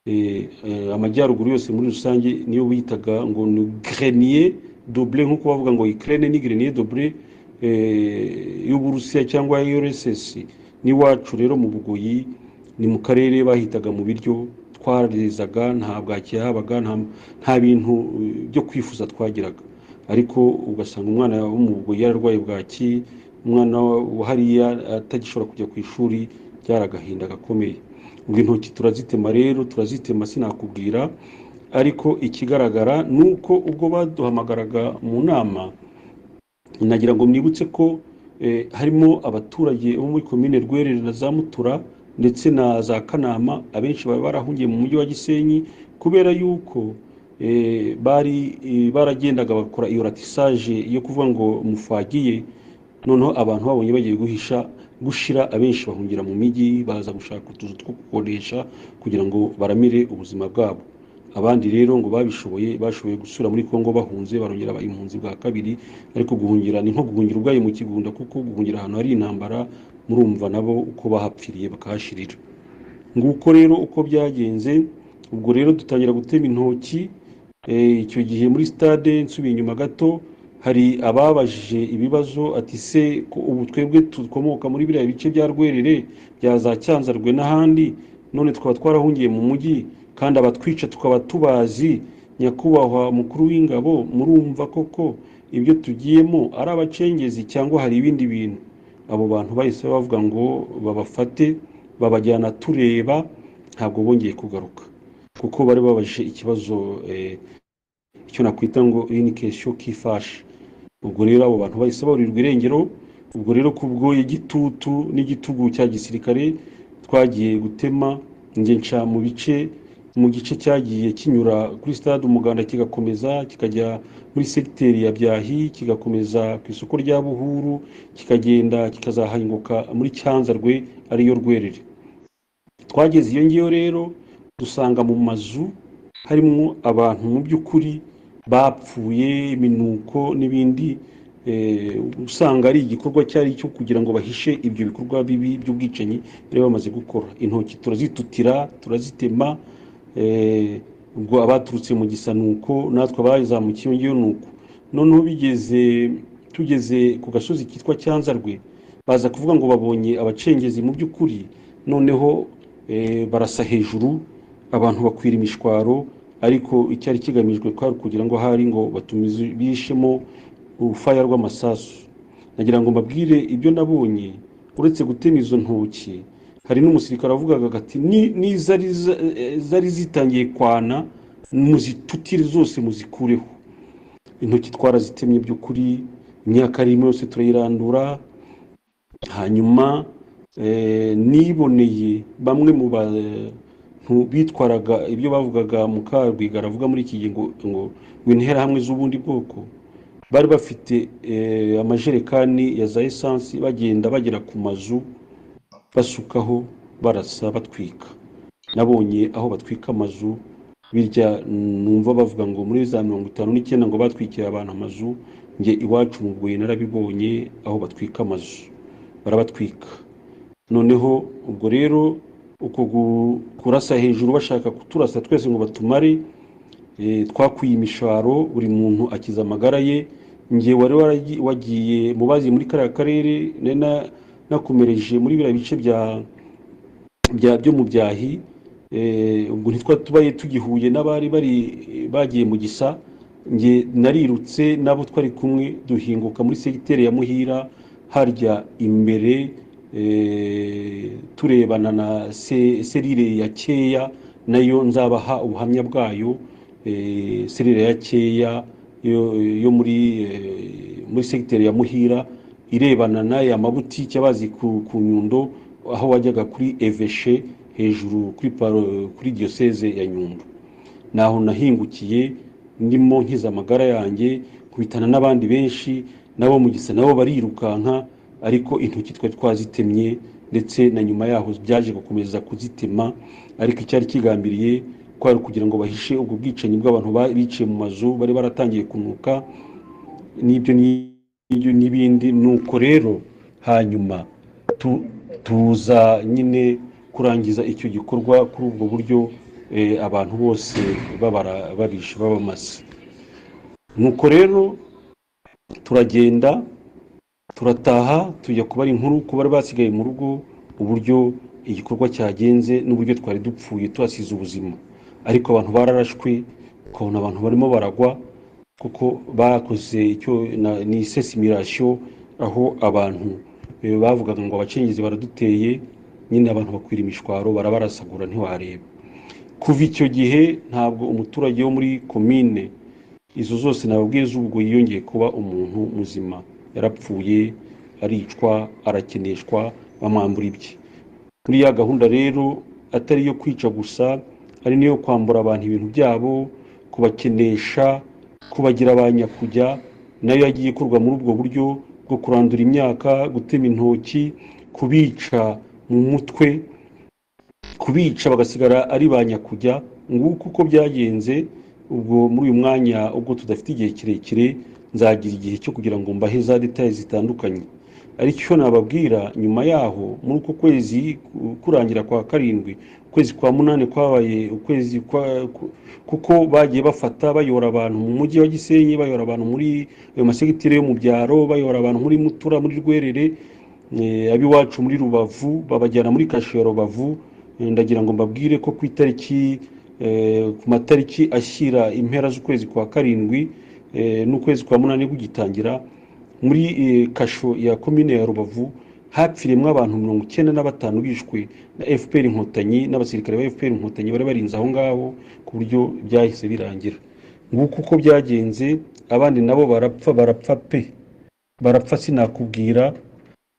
[SPEAKER 4] eh, eh, amajyaruguru yose muri rusange niyo bitaga ngo ni grenier doble nk'uko bavuga ngo Ukraine ni grenier doble eh, y'Uburusiya cyangwa URSS n'iwacu rero mu Bugoyi ni mu karere bahitaga mu biryo twarizaga nta bwaki habaga nta- nta bintu eh, byo kwifuza twagiraga ariko ugasanga umwana wo mu Bugoyi yararwaye bwaki umwana wa hariya atagishobora kujya ku ishuri byari agahinda gakomeye ubwo intoki turazitema rero turazitema sinakubwira ariko ikigaragara ni uko ubwo baduhamagaraga mu nama nagira ngo mwibutse ko eh, harimo abaturage bo muri komine rwerere na za mutura ndetse na za kanama abenshi bari barahungiye mu mujyi wa gisenyi kubera yuko eh, bari eh, baragendaga bakora iyo ratisaje yo kuvuga ngo mufagiye noneho abantu babonye bagiye guhisha gushira abenshi bahungira mu mijyi baza gushaka utuzu two gukodesha kugira ngo baramire ubuzima bwabo abandi rero ngo babishoboye bashoboye gusura muri kongo bahunze barongera baba impunzi bwa kabiri ariko guhungira ni nko guhungira ubwayo mu kigunda kuko guhungira ahantu hari intambara murumva nabo uko bahapfiriye bakahashirira nguko rero uko byagenze ubwo rero dutangira gutema intoki Eh, icyo gihe muri stade nsubiye inyuma gato hari ababajije ibibazo ati se ko ubu twebwe dukomoka muri biriya bice bya rwerere bya za cyanzarwe n'ahandi none twaba twarahungiye mu mujyi kandi abatwica tukaba tubazi nyakubahwa mukuru w'ingabo murumva koko ibyo tugiyemo ari abacengezi cyangwa hari ibindi bintu abo bantu bahise bavuga ngo babafate babajyana tureba ntabwo bongeye kugaruka kuko bari babajije ikibazo eh, icyo nakwita ngo iri ni kesiyo kifashe ubwo rero abo bantu bahise baburirwa irengero ubwo rero kubwo igitutu n'igitugu cya gisirikare twagiye gutema njye nca mu bice mu gice cyagiye kinyura kuri stade umuganda kigakomeza kikajya muri segiteri ya byahi kigakomeza ku isoko rya buhuru kikagenda kikazahanguka muri cyanzarwe ariyo rwerere twageze iyo ngiyo rero dusanga mu mazu harimo abantu mu by'ukuri bapfuye iminuko n'ibindi eh, usanga ari igikorwa cyari cyo kugira ngo bahishe ibyo bikorwa bibi by'ubwicanyi bari bamaze gukora intoki turazitutira turazitema eh, ubwo abaturutse mu gisanuko natwe abazamukiye iyo ngiyo nuko noneho bigeze tugeze ku gasozi kitwa cyanzarwe baza kuvuga ngo babonye abacengezi mu by'ukuri noneho eh, barasa hejuru abantu bakwira imishwaro ariko icyari kigamijwe kwari kugira ngo hari ngo batumize bishemo urufaya rw'amasasu nagira ngo mbabwire ibyo nabonye uretse gutema izo ntoki hari n'umusirikare wavugaga ati "Ni- n'izari za- eh, zari zitangiye kwana muzitutire zose muzikureho intoki twarazitemye by'ukuri imyaka arimo yose turayirandura hanyuma eh, niboneye bamwe mu ba bantu bitwaraga ibyo bavugaga Mukarwiga aravuga muri iki gihe ngo ngo ngo interahamwe z'ubundi bwoko bari bafite eh, amajerekani ya za esansi bagenda bagera ku mazu basukaho barasa batwika nabonye aho batwika amazu birya numva bavuga ngo muri za mirongo itanu n'icyenda ngo batwikira abantu amazu njye iwacu mu Bugoyi narabibonye aho batwika amazu barabatwika noneho ubwo rero uko gu- kurasa hejuru bashaka kuturasa twese ngo batumare eh, twakwiye imisharo buri muntu akiza amagara ye njye wari waragi- wagiye mu bazi muri kariya karere nari na- nakomereje muri biriya bice bya bya byo mu byahi eh, ubwo ntitwa tubaye tugihuye n'abari bari bagiye mu gisa njye narirutse n'abo twari kumwe duhinguka muri segiteri ya muhira harya imbere eh, turebana na se- serire ya keya nayo nzabaha ubuhamya bwayo eh, serire ya keya yo, yo muri eh, muri segiteri ya muhira irebana n'aya mabutike abazi ku, ku nyundo aho wajyaga kuri eveshe hejuru kuri paro- kuri diyoseze ya nyundo naho nahingukiye ndimo nkiza amagara yanjye kubitana n'abandi benshi nabo mu gisa nabo barirukanka ariko intoki twari twazitemye ndetse na nyuma yaho byaje gukomeza kuzitema ariko icyari kigambiriye kwari ukugira ngo bahishe ubwo bwicanyi bw'abantu ba- biciye mu mazu bari baratangiye kunuka n'ibyo ni- n'ibyo n'ibindi nuko rero hanyuma tu- tuza nyine kurangiza icyo gikorwa kuri ubwo buryo eh, abantu bose babara barishe babamaze nuko rero turagenda turataha tujya kubara inkuru ku bari basigaye mu rugo uburyo igikorwa cyagenze n'uburyo twari dupfuye tuhasize ubuzima ariko abantu bararashwe ukabona abantu barimo baragwa kuko bakoze icyo na- ni sesimirasiyo aho abantu eh, bavugaga ngo abacengezi baraduteye nyine abantu bakwira imishwaro barabarasagura ntiwareba kuva icyo gihe ntabwo umuturage wo muri komine izo zose nababwiye z'ubwo yiyongeye kuba umuntu muzima yarapfuye aricwa arakeneshwa bamwambura ibye muri ya gahunda rero atari iyo kwica gusa ari n'iyo kwambura abantu ibintu byabo kubakenesha kubagira ba nyakujya nayo yagiye ikorwa muri ubwo buryo bwo kurandura imyaka gutema intoki kubica mu mutwe kubica bagasigara ari ba nyakujya nguko uko byagenze ubwo muri uyu mwanya ubwo tudafite igihe kirekire nzagira igihe cyo kugira ngo mbahe za detaye zitandukanye ariko icyo nababwira nyuma yaho muri uko kwezi ku- kurangira kwa karindwi ukwezi kwa munani kwabaye ukwezi kwa ku- kuko bagiye bafata bayora abantu mu mujyi wa gisenyi bayora abantu muri ayo masegitire yo mu byaro bayora abantu muri mutura muri rwerere eh, ab'iwacu muri rubavu babajyana muri kasho ya rubavu Eh, ndagira ngo mbabwire ko ku itariki eh, ku matariki ashyira impera z'ukwezi kwa karindwi eh, n'ukwezi kwa munani kugitangira muri eh, kasho ya komine ya rubavu hapfiriyemo abantu mirongo icyenda na batanu bishwe na fpr inkotanyi n'abasirikare ba fpr inkotanyi bari barinze aho ngaho ku buryo byahise birangira nguko uko byagenze abandi nabo barapfa barapfa pe barapfa sinakubwira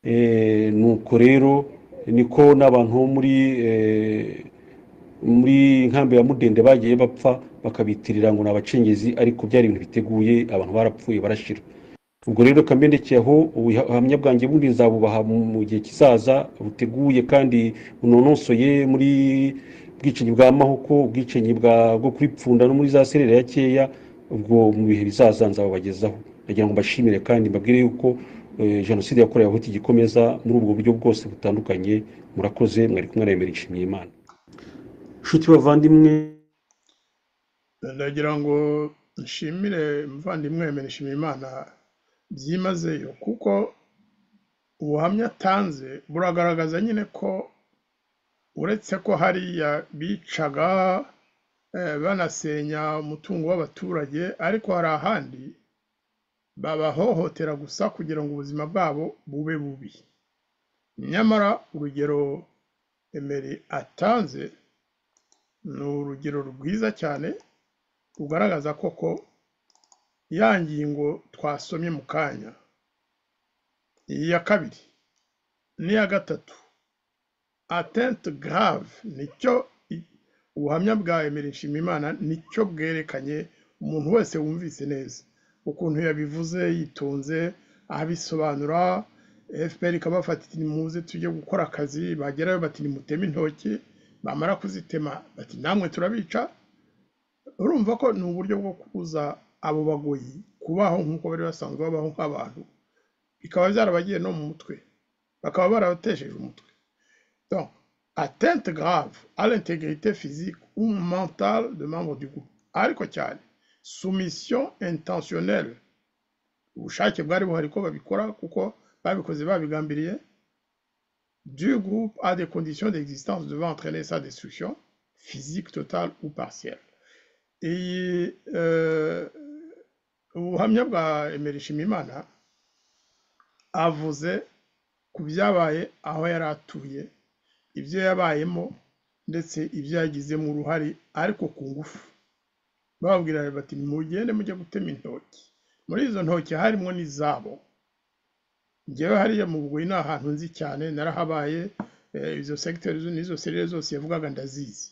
[SPEAKER 4] Eh, nuko rero niko n'abantu bo muri eh, muri nkambi ya mudende bagiye bapfa bakabitirira ngo ni abacengezi ariko byari ibintu biteguye abantu barapfuye barashira ubwo rero kamenyekeye aho ubuhamya bwanjye bundi nzabubaha mu- mu gihe kizaza buteguye kandi bunonosoye muri ubwicanyi bwa mahoko ubwicanyi bwa- bwo kuri pfunda no muri za serera ya keya ubwo mu bihe bizaza nzabubagezaho ndagira ngo mbashimire kandi mbabwire yuko eh, jenoside yakorewe abahutu igikomeza muri ubwo buryo bwose butandukanye murakoze mwari kumwe na Emery Nshimiyimana inshuti bavandimwe
[SPEAKER 3] ndagira ngo nshimire umuvandimwe mbere nshimira imana byimazeyo kuko ubuhamya atanze buragaragaza nyine ko uretse ko hariya bicaga eh, banasenya umutungo w'abaturage ariko hari ahandi babahohotera gusa kugira ngo ubuzima bwabo bube bubi nyamara urugero emeri atanze ni urugero rwiza cyane rugaragaza koko ya ngingo twasomye mu kanya iya kabiri n'iya gatatu atente grave nicyo i- ubuhamya bwa Emery Nshimiyimana nicyo bwerekanye umuntu wese wumvise neza ukuntu yabivuze yitonze abisobanura FPR ikabafata iti nimuze tujye gukora akazi bagerayo bati nimuteme intoki bamara kuzitema bati namwe turabica urumva ko ni uburyo bwo kubuza abo bagoyi kubaho nk'uko bari basanzwe babaho nk'abantu bikaba byarabagiye no mu mutwe bakaba barabatesheje umutwe donc atteinte grave à l'intégrité physique ou mentale de membre du groupe ariko cyane soumission intentionnelle ubushake bwari buhari ko babikora kuko babikoze babigambiriye du groupe à des conditions d'existence devant entraîner sa destruction physique totale ou partielle iyi euh, ubuhamya bwa Emery Nshimiyimana avuze ku byabaye aho yari atuye ibyo yabayemo ndetse ibyo yagizemo uruhare ariko ku ngufu bababwira bati mugende mujye gutema intoki muri izo ntoki harimo n'izabo ngewe hariya mu bugoyi ni ahantu nzi cyane narahabaye eh, izo segiteri zo- n'izo serire zose yavugaga ndazizi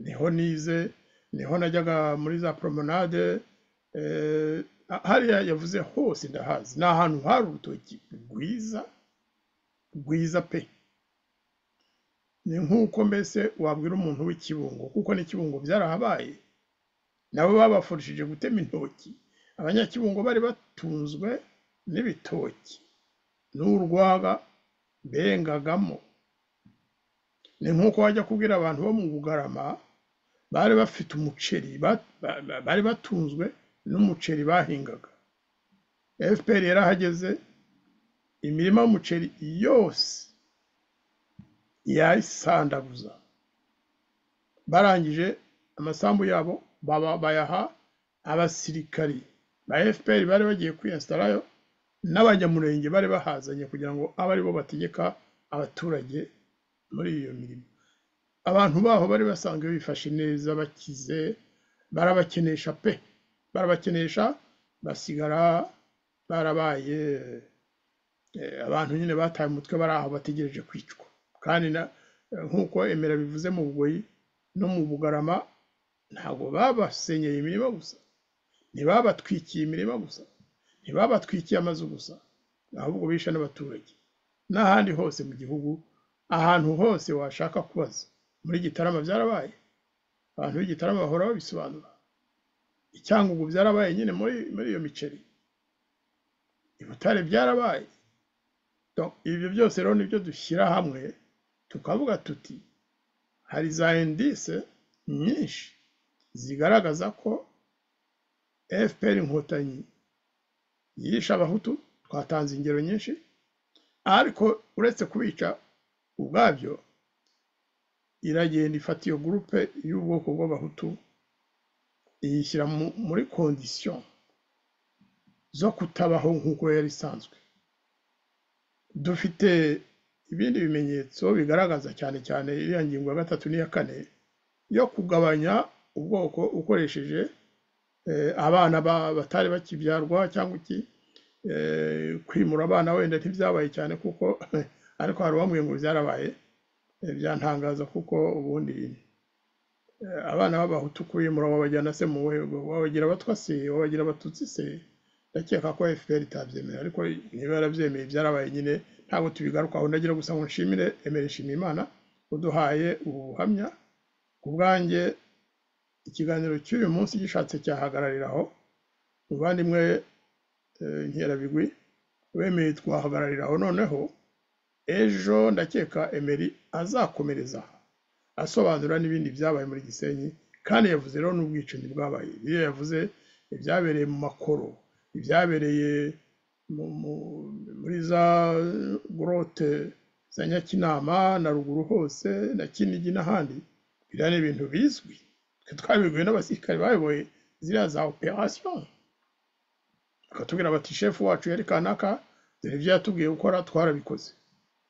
[SPEAKER 3] niho nize niho najyaga muri za promenade eh, hariya yavuze hose ndahazi ni ahantu hari urutoki rwiza rwiza pe ni nk'uko mbese wabwira umuntu w'ikibungo kuko n'ikibungo byarahabaye nabo babafurishije gutema intoki abanyakibungo bari batunzwe n'ibitoki n'urwaga bengagamo ni nk'uko wajya kubwira abantu bo mu bugarama bari bafite umuceri ba- ba- ba- bari batunzwe n'umuceri bahingaga fpr yarahageze imirima y'umuceri yose yayisandaguza barangije amasambu yabo baba- bayaha abasirikari ba fpr bari bagiye kwiyasitarayo n'abanyamurenge bari bahazanye kugira ngo abe aribo bategeka abaturage muri iyo mirimo abantu baho bari basanzwe bifashe neza bakize barabakenesha pe barabakenesha basigara barabaye eh, abantu nyine bataye umutwe bari aho bategereje kwicwa kandi na- eh, nk'uko emera bivuze mu bugoyi no mu bugarama ntabwo babasenyeye imirima gusa ntibabatwikiye imirima gusa ntibabatwikiye amazu gusa ahubwo bishe n'abaturage n'ahandi hose mu gihugu ahantu hose washaka kubaza muri gitarama byarabaye abantu b'igitarama bahora babisobanura icyangugu byarabaye nyine muri muri iyo miceri i butare byarabaye Donc, ibyo byose rero nibyo dushyira hamwe tukavuga tuti hari za indise nyinshi zigaragaza ko fpr inkotanyi yishe abahutu twatanze ingero nyinshi ariko uretse kubica ubwabyo iragenda ifata iyo gurupe y'ubwoko bw'abahutu iyishyira mu- muri kondisiyo zo kutabaho nk'uko yari isanzwe dufite ibindi bimenyetso bigaragaza cyane cyane iriya ngingo ya gatatu n'iya kane yo kugabanya ubwoko ukoresheje eh, abana ba- batari bakibyarwa cyangwa iki eh, kwimura abana wenda ntibyabaye cyane kuko ariko hari uwambwiye ngo byarabaye eh, byantangaza kuko ubundi eh, abana b'abahutu kwimura wabajyana se mu buhe wabagira abatwa se wabagira abatutsi se ndakeka ko fpr itabyemera ariko niba yarabyemeye byarabaye nyine ntabwo tubigarukaho ndagira gusa ngo nshimire emera ishimira imana uduhaye ubu buhamya ku bwanjye ikiganiro cy'uyu munsi gishatse cyahagararira aho muvandimwe eh, nkerabigwi wemeye twahagararira aho noneho ejo ndakeka emeri azakomereza aha asobanura n'ibindi byabaye muri gisenyi kandi yavuze rero n'ubwicanyi bwabaye iyo yavuze ibyabereye mu makoro ibyabereye mu- mu- muri za gorote za nyakinama na ruguru hose na kinigi n'ahandi biriya ni ibintu bizwi twe twabibwiwe n'abasirikare bayoboye ziriya za operasiyo bakatubwira bati shefu wacu yari kanaka dore ibyo yatubwiye gukora twarabikoze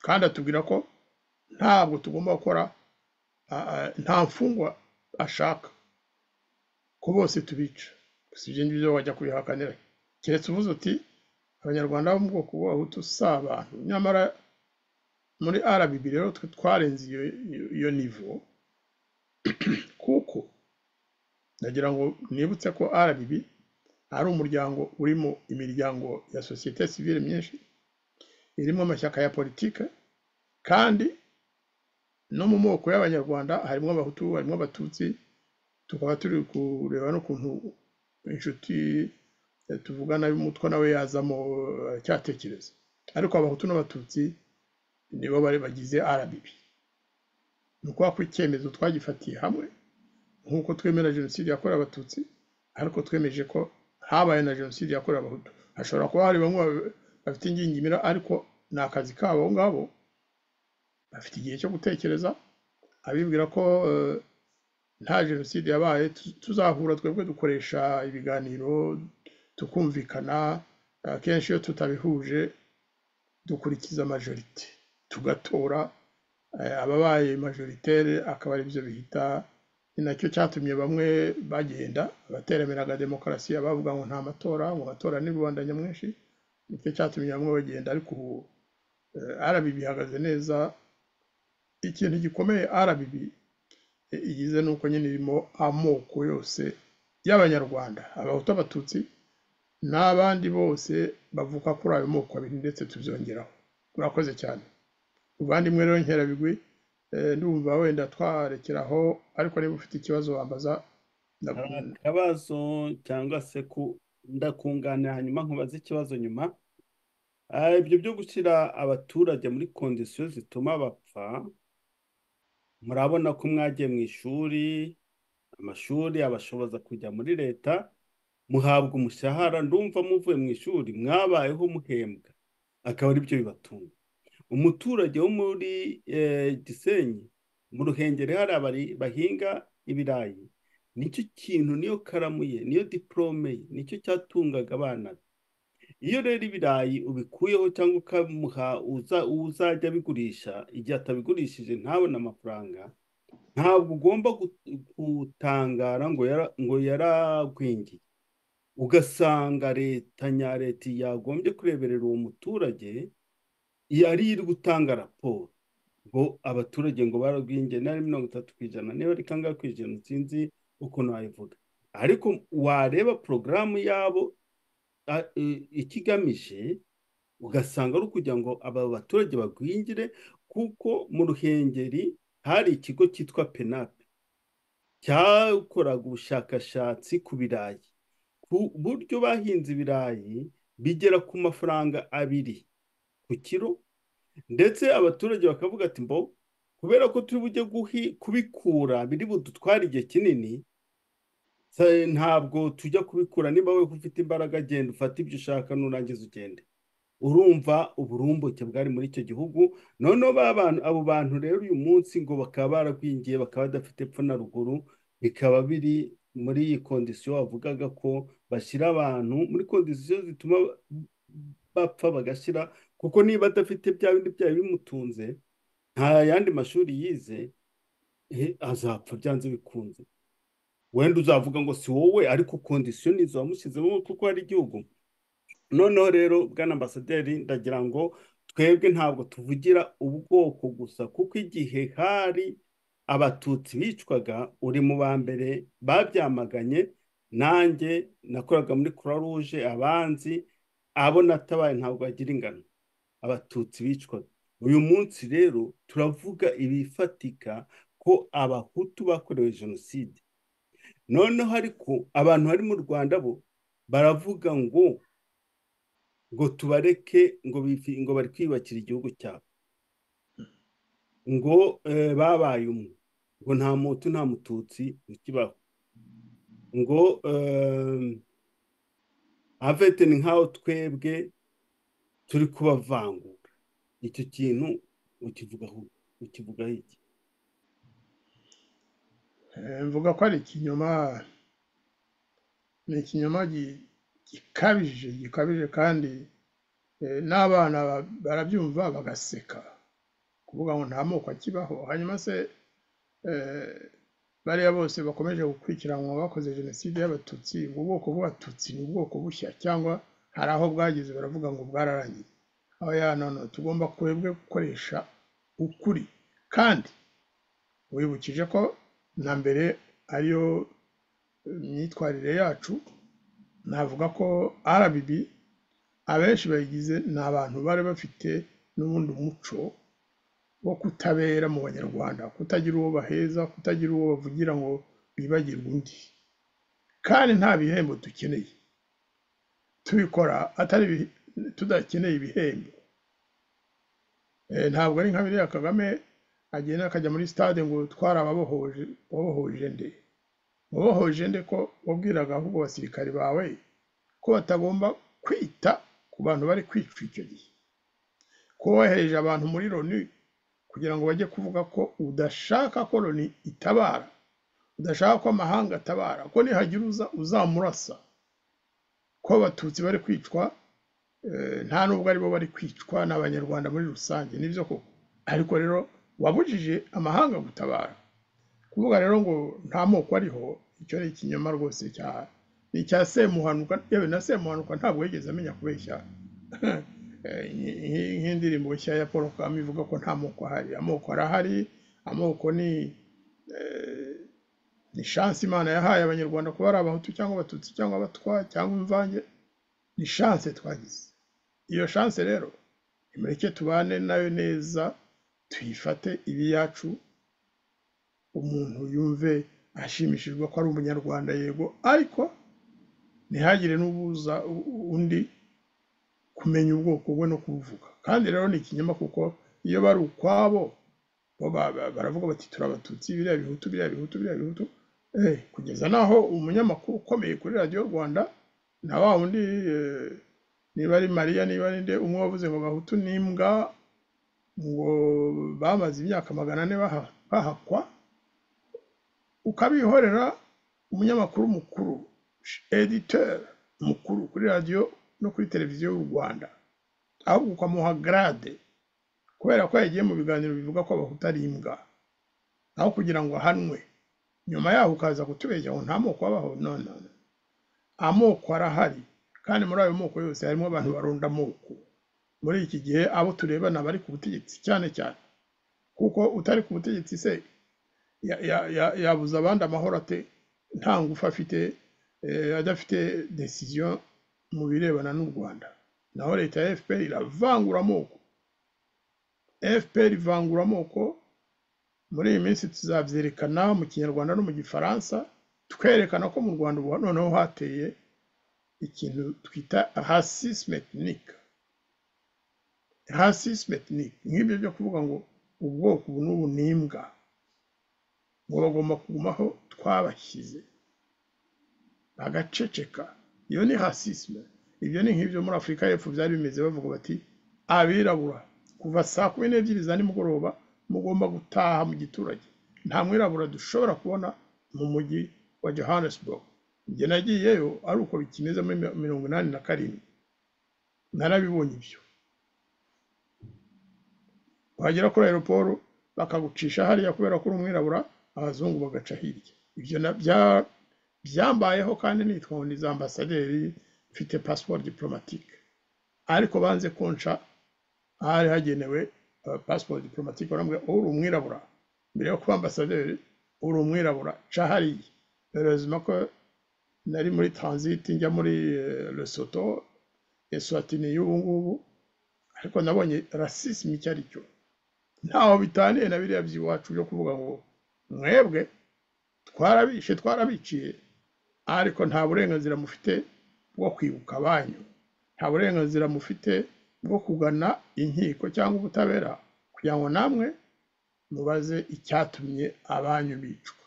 [SPEAKER 3] kandi atubwira ko ntabwo tugomba gukora a- a- nta mfungwa ashaka ko bose tubica gusa ibyo ngibyo wajya kubihakanira keretse uvuze uti abanyarwanda bo mu bwoko bw'abahutu si abantu nyamara muri rbb rero twe twarenze iyo iyo- iyo nivo kuko ndagira ngo nibutse ko rbb ari umuryango urimo imiryango ya sosiyete sivile myinshi irimo amashyaka ya politike kandi no mu moko y'abanyarwanda harimo abahutu harimo abatutsi tukaba turi kureba n'ukuntu inshuti eh, tuvugana y'umutwe nawe yazamo eh, aracyatekereza ariko abahutu n'abatutsi nibo bari bagize rbb ni ukuvuga ko icyemezo twagifatiye hamwe nk'uko twemera jenoside yakorewe abatutsi ariko twemeje ko habaye na jenoside yakorewe abahutu hashobora kuba hari bamwe babe- bafite ingingimira ariko ni akazi kabo abo ngabo bafite igihe cyo gutekereza abibwira ko eh, nta jenoside yabaye tu- tuzahura twebwe dukoresha ibiganiro tukumvikana akenshi iyo tutabihuje dukurikiza majorite tugatora eh, ababaye majoritaire akaba aribyo bihita ni nacyo cyatumye bamwe bagenda abateramiraga demokarasi bavuga ngo nta matora ngo amatora ni rubanda nyamwinshi nicyo cyatumye bamwe bagenda ariko ubu eh, rbb ihagaze neza ikintu gikomeye rbb i- igize ni uko nyine irimo amoko yose y'abanyarwanda abahutu abatutsi n'abandi bose bavuka kuri ayo moko abiri ndetse tubyongeraho murakoze cyane muvandimwe rero nkerabigwi eh, ndumva wenda twarekeraho ariko niba ufite ikibazo wambaza
[SPEAKER 2] hari
[SPEAKER 3] ndaku-
[SPEAKER 2] akabazo cyangwa se ku ndakunganira hanyuma nkubaze ikibazo nyuma Ah, ibyo byo gushyira abaturage muri kondisiyo zituma bapfa murabona ko mwagiye mu ishuri amashuri abashoboza kujya muri leta muhabwa umushahara ndumva muvuye mu ishuri mwabayeho muhembwa akaba aribyo bibatunga umuturage wo muri eh, Gisenyi mu Ruhengeri hari abari bahinga ibirayi nicyo kintu niyo karamu ye niyo diporome ye nicyo cyatungaga abana be iyo rero ibirayi ubikuyeho cyangwa ukamuha uza- uzajya abigurisha igihe atabigurishije ntabone amafaranga ntabwo ugomba gut- gutangara ngo yara ngo yaragwingiye ugasanga leta nya leta yagombye kureberera uwo muturage yari iri gutanga raporo ngo abaturage ngo baragwingiye na mirongo itatu ku ijana niba ari kangahe ku ijana sinzi ukuntu wayivuga ariko wareba porogaramu yabo a- i- ikigamije ugasanga ari ukugira ngo aba baturage bagwingire kuko mu ruhengeri hari ikigo cyitwa penape cyakoraga ubushakashatsi ku birayi ku buryo bahinze ibirayi bigera ku mafaranga abiri ku kiro ndetse abaturage bakavuga ati mbo kubera ko turi bujye guhi kubikura biri budutwara igihe kinini se- ntabwo tujya kubikura niba we ufite imbaraga genda ufate ibyo ushaka nurangiza ugende urumva uburumbuke bwari muri icyo gihugu noneho ba bantu abo bantu rero uyu munsi ngo bakaba baragwingiye bakaba badafite epfo na ruguru bikaba biri muri iyi kondisiyo wavugaga ko bashyira abantu muri kondisiyo zituma bapfa bagashyira kuko niba adafite bya bindi byari bimutunze nta yandi mashuri yize eh, azapfa byanze bikunze wenda uzavuga ngo si wowe ariko kondisiyo nizo wamushyizemo kuko hari igihugu noneho rero bwana ambasaderi ndagira ngo twebwe ntabwo tuvugira ubwoko gusa kuko igihe hari abatutsi bicwaga uri mu ba mbere babyamaganye nanjye nakoraga muri croix rouge abanzi abo natabaye ntabwo bagira ingano abatutsi bicwaga uyu munsi rero turavuga ibifatika ko abahutu bakorewe jenoside noneho ariko abantu bari mu rwanda bo baravuga ngo ngo tubareke ngo bifi- ngo bari kwiyubakira igihugu cyabo ngo eh, babaye umwe ngo nta mutu nta mututsi bikibaho ngo eh, avete ni nk'aho twebwe turi kubavangura icyo kintu ukivugaho ukivugaho iki
[SPEAKER 3] Eh, mvuga ko ari ikinyoma ni ikinyoma gi- gikabije gikabije kandi eh, n'abana ba- barabyumva bagaseka kuvuga ngo nta moko akibaho hanyuma se eh, bariya bose bakomeje gukurikiranwa bakoze jenoside y'abatutsi ubwo bwoko bw'abatutsi ni ubwoko bushya cyangwa hari aho bwageze baravuga ngo bwararangiye aho ya none tugomba kwebwe gukoresha ukuri kandi wibukije ko na mbere ariyo myitwarire yacu navuga ko RBB abenshi bayigize ni abantu bari bafite n'ubundi muco wo kutabera mu banyarwanda kutagira uwo baheza kutagira uwo bavugira ngo bibagirwe undi kandi nta bihembo dukeneye tubikora atari ibi- tudakeneye ibihembo Eh, ntabwo ari nka biriya kagame agenda akajya muri stade ngo twari ababohoje wabohoje nde wabohoje nde ko wabwiraga ahubwo abasirikari bawe ko batagomba kwita ku bantu bari kwicwa icyo gihe ko wohereje abantu muri loni kugira ngo bajye kuvuga ko udashaka ko loni itabara udashaka ko amahanga atabara ko nihagira uza uzamurasa ko abatutsi bari kwicwa eh, nta nubwo aribo bari kwicwa n'abanyarwanda muri rusange nibyo koko ariko rero wabujije amahanga gutabara kuvuga rero ngo nta moko ariho icyo ni ikinyoma rwose cya ni icya semuhanuka yewe na semuhanuka ntabwo yigeze amenya kubeshya Eh, nk- nk- nk'indirimbo nshya ya paul kagame ivuga ko nta moko ahari amoko arahari amoko ni eh, ni shansi imana yahaye abanyarwanda kuba ari abahutu cyangwa abatutsi cyangwa abatwa cyangwa imvange ni shanse twagize iyo shanse rero nimureke tubane nayo neza tuyifate ibi yacu umuntu yumve ashimishijwe ko ari umunyarwanda yego ariko ntihagire n'ubuza u- u- undi kumenya ubwoko bwe no kubuvuga kandi rero ni ikinyoma kuko iyo bari ukwabo bo ba- ba- baravuga bati turi abatutsi biriya bihutu biriya bihutu biriya bihutu Eh, kugeza n'aho umunyamakuru ukomeye kuri radiyo rwanda na wa wundi eh, niba ari mariya niba ari nde umwe wavuze ngo bahutu n'imbwa ngo bamaze imyaka magana ane baha- bahakwa ukabihorera umunyamakuru mukuru editeur mukuru kuri radiyo no kuri televiziyo y'u rwanda ahubwo ukamuha garade kubera ko yagiye mu biganiro bivuga ko abahutu ari imbwa aho kugira ngo ahanwe nyuma yaho ukaza kutubeshya ngo nta moko abaho none amoko arahari kandi muri ayo moko yose harimo abantu baronda amoko muri iki gihe abo tureba ni abari ku butegetsi cyane cyane kuko utari ku butegetsi se ya- ya- ya- yabuza abandi amahoro ate nta ngufu afite eh, adafite desiziyo mu birebana n'u rwanda naho leta ya fpr iravangura amoko fpr ivangura amoko muri iyi minsi tuzabyerekana mu kinyarwanda no mu gifaransa twerekana ko mu rwanda ubu noneho hateye ikintu twita rasisme etnique hasi simetinike nk'ibyo byo kuvuga ngo ubwoko ubu n'ubu ni imbwa ngo bagomba kuguma aho twabashyize bagaceceka iyo ni hasisime ibyo ni nk'ibyo muri afurika y'epfo byari bimeze bavuga bati abirabura kuva saa kumi n'ebyiri za nimugoroba mugomba gutaha mu giturage nta mwirabura dushobora kubona mu mujyi wa johannesburg njye nagiyeyo ari uko bikimeze muri mirongo inani na karindwi narabibonye ibyo wagera kuri aeroporo bakagucisha hariya kubera ko uri umwirabura abazungu bagaca hirya ibyo byambayeho kandi nitwa ambasaderi mfite pasiporo diporomatike ariko banze konca ahari hagenewe pasiporo diporomatike barambwira uri umwirabura mbere yo kuba ambasaderi uri umwirabura ca hariya berezima ko nari muri taranziti njya muri lesoto eswatini y'ubu ngubu ariko nabonye rasisime icyo ari cyo ntaho bitaniye na biriya by'iwacu byo kuvuga ngo mwebwe twarabishe twarabiciye ariko nta burenganzira mufite bwo kwibuka abanyu nta burenganzira mufite bwo kugana inkiko cyangwa ubutabera kugira ngo namwe mubaze icyatumye abanyu bicwa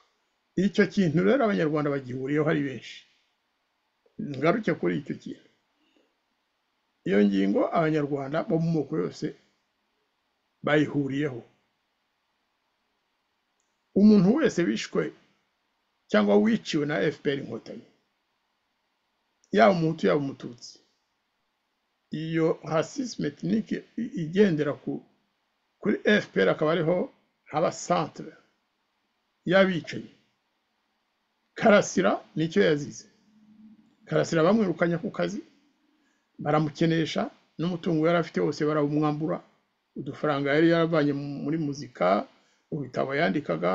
[SPEAKER 3] icyo kintu rero abanyarwanda bagihuriyeho ari benshi ngaruke kuri icyo kintu iyo ngingo abanyarwanda bo mu moko yose bayihuriyeho umuntu wese wishwe cyangwa wiciwe na fpr inkotanyi yaba umuhutu yaba umututsi iyo rasisme etinike igendera kuri fpr akaba ariho haba centre y'abicanyi karasira nicyo yazize karasira bamwirukanye ku kazi baramukenesha n'umutungo yari afite wose barawumwambura udufaranga yari yaravanye muri muzika mu bitabo yandikaga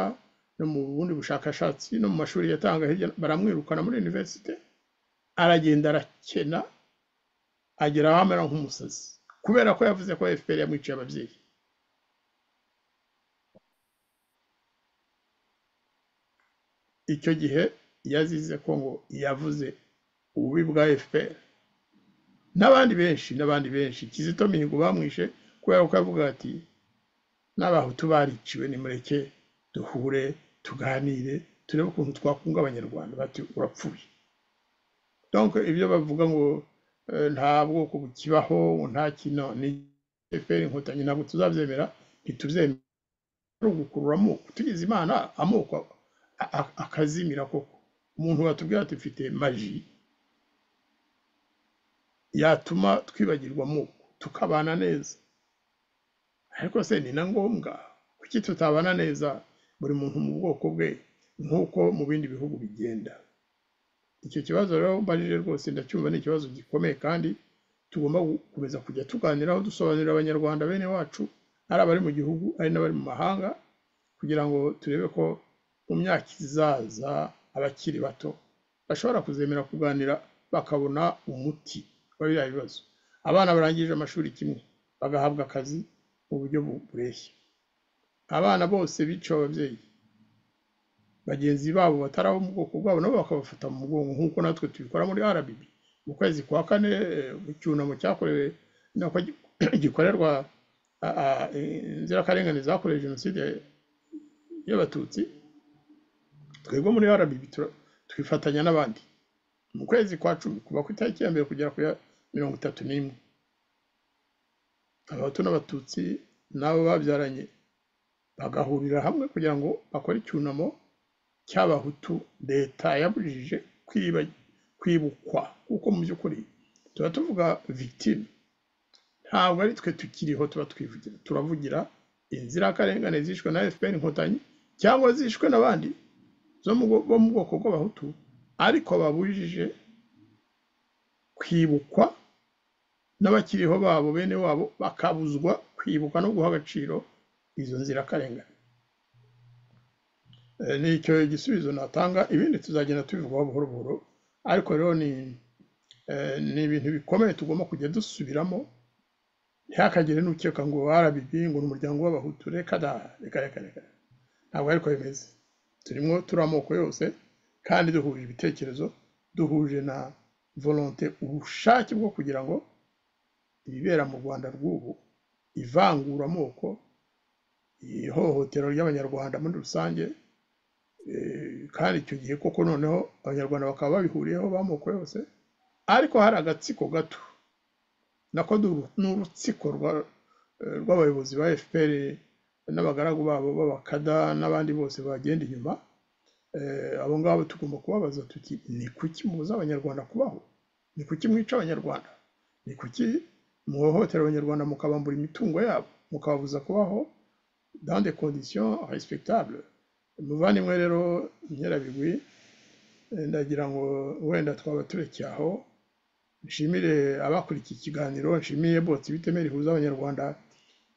[SPEAKER 3] no mu bundi bushakashatsi no mu mashuri yatanga hirya baramwirukana muri univerisite aragenda arakena agera aho amera nk'umusazi kubera ko yavuze ko fpr yamwiciye ababyeyi icyo gihe yazize ko ngo yavuze ububi bwa fpr n'abandi benshi n'abandi benshi kizito mihigo bamwishe kubera ko yavuga ati n'abahutu bariciwe nimureke duhure tuganire turebe ukuntu twakunga abanyarwanda bati urapfuye donke ibyo bavuga ngo nta bwoko bukibaho nta kino ni fpr inkotanyi ntabwo tuzabyemera ntitubyemera ari ugukurura amoko tugize imana amoko akazimira koko umuntu watubwira ati mfite maji yatuma twibagirwa amoko tukabana neza ariko se ni na ngombwa kuki tutabana neza buri muntu mu bwoko bwe nk'uko mu bindi bihugu bigenda icyo kibazo rero mbanije rwose ndacyumva ni ikibazo gikomeye kandi tugomba gukomeza kujya tuganiraho dusobanurira abanyarwanda bene wacu ari abari mu gihugu ari n'abari mu mahanga kugira ngo turebe ko mu myaka izaza abakiri bato bashobora kuzemera kuganira bakabona umuti wa biriya bibazo abana barangije amashuri kimwe bagahabwa akazi mu buryo bureshya abana bose biciwe ababyeyi bagenzi babo batari abo mu bwoko bwabo nabo bakabafata mu mugongo nk'uko natwe tubikora muri rbb mu kwezi kwa kane icyunamo cyakorewe gikorerwa inzirakarengane zakorewe jenoside y'abatutsi twebwe muri rbb twifatanya n'abandi mu kwezi kwa cumi kuva ku itariki ya mbere kugera ku ya mirongo itatu n'imwe abahutu n'abatutsi n'abo babyaranye bagahurira hamwe kugira ngo bakore icyunamo cy'abahutu leta yabujije kwibukwa kuko mu by'ukuri tuba tuvuga victime ntabwo ari twe tukiriho tuba twivugira turavugira inzirakarengane zishwe na fpr inkotanyi cyangwa zishwe n'abandi bo mu bwoko bw'abahutu ariko babujije kwibukwa n'abakiriho babo bene wabo bakabuzwa kwibuka no guha agaciro izo nzirakarengane ni icyo gisubizo natanga ibindi tuzagenda tubivugaho buhoro buhoro ariko rero ni ibintu bikomeye tugomba kujya dusubiramo ntihakagire n'ukeka ngo warabibi ngo ni umuryango w'abahutu reka da reka reka reka ntabwo ariko bimeze turimo turi amoko yose kandi duhuje ibitekerezo duhuje na volonte ubushake bwo kugira ngo ibibera mu rwanda rw'ubu ivanguramoko ihohotera ry'abanyarwanda muri rusange eh, kandi icyo gihe koko noneho abanyarwanda bakaba babihuriyeho b'amoko yose ariko hari agatsiko gato nako du- ni urutsiko rwa- eh, rw'abayobozi ba fpr n'abagaragu babo b'abakada n'abandi bose bagenda inyuma eh, abo ngabo tugomba kubabaza tuti ni kuki mubuza abanyarwanda kubaho ni kuki mwica abanyarwanda ni kuki muhohotera abanyarwanda mukabambura imitungo yabo mukababuza kubaho dans des conditions respectables muvandimwe rero nyirabigwi eh, ndagira ngo wenda twaba turekeye aho nshimire abakurikiye ikiganiro nshimiye bose ibiteme rihuza abanyarwanda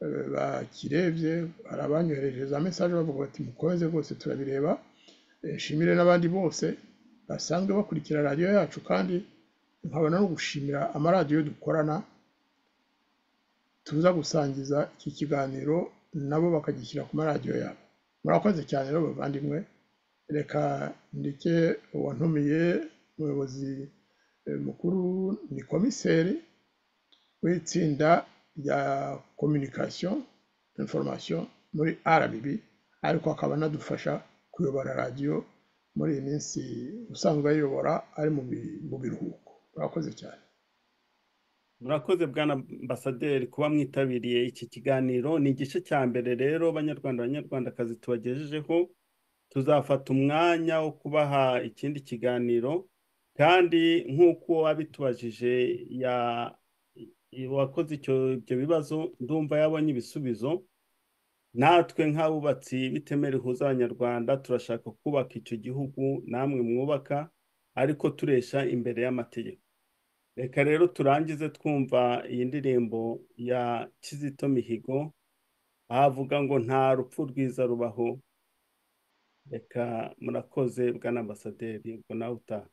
[SPEAKER 3] eh, bakirebye hari abanyohereje za mesaje bavuga bati mukomeze rwose turabireba Eh, nshimire n'abandi bose basanzwe bakurikira radiyo yacu kandi nkabona no gushimira amaradiyo dukorana tuza gusangiza iki kiganiro nabo bakagishyira ku maradiyo yabo murakoze cyane rero bavandimwe reka ndeke uwantumiye umuyobozi eh, mukuru ni komiseri w'itsinda rya communication information muri rbb ariko akaba anadufasha kuyobora radiyo muri iyi minsi usanzwe ayiyobora ari mu bi- mu biruhuko murakoze cyane
[SPEAKER 2] murakoze bwana ambasaderi kuba mwitabiriye iki kiganiro ni igice cya mbere rero banyarwanda banyarwandakazi tubagejejeho tuzafata umwanya wo kubaha ikindi kiganiro kandi nk'uko wabitubajije ya wakoze icyo ibyo bibazo ndumva yabonye ibisubizo natwe nk'abubatsi b'itemera rihuza abanyarwanda turashaka kubaka icyo gihugu namwe mwubaka ariko turesha imbere y'amategeko reka rero turangize twumva iyi ndirimbo ya kizito mihigo aho avuga ngo nta rupfu rwiza rubaho reka murakoze bwana ambasaderi ubwo nawe utaha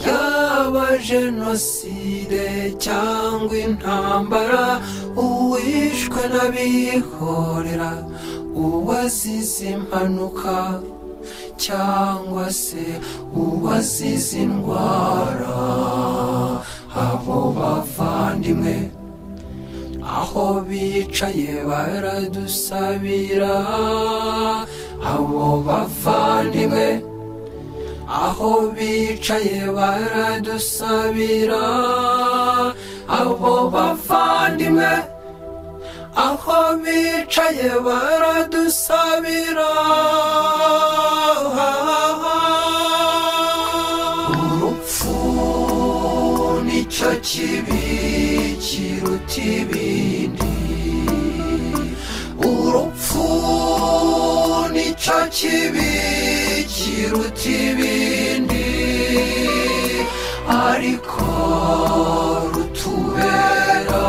[SPEAKER 1] yaba jenoside cyangwa intambara uwishwe n'abihorera uwazize impanuka cyangwa se uwazize indwara abo bavandimwe aho bicaye baradusabira abo bavandimwe aho bicaye baradusabira abo bavandimwe aho bicaye baradusabira urupfu nicyo kibi kiruta ibindi urupfu nicyo kibi kiruta ibindi ariko rutubera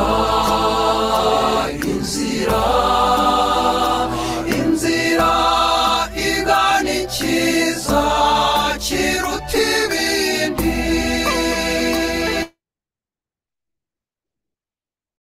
[SPEAKER 1] inzira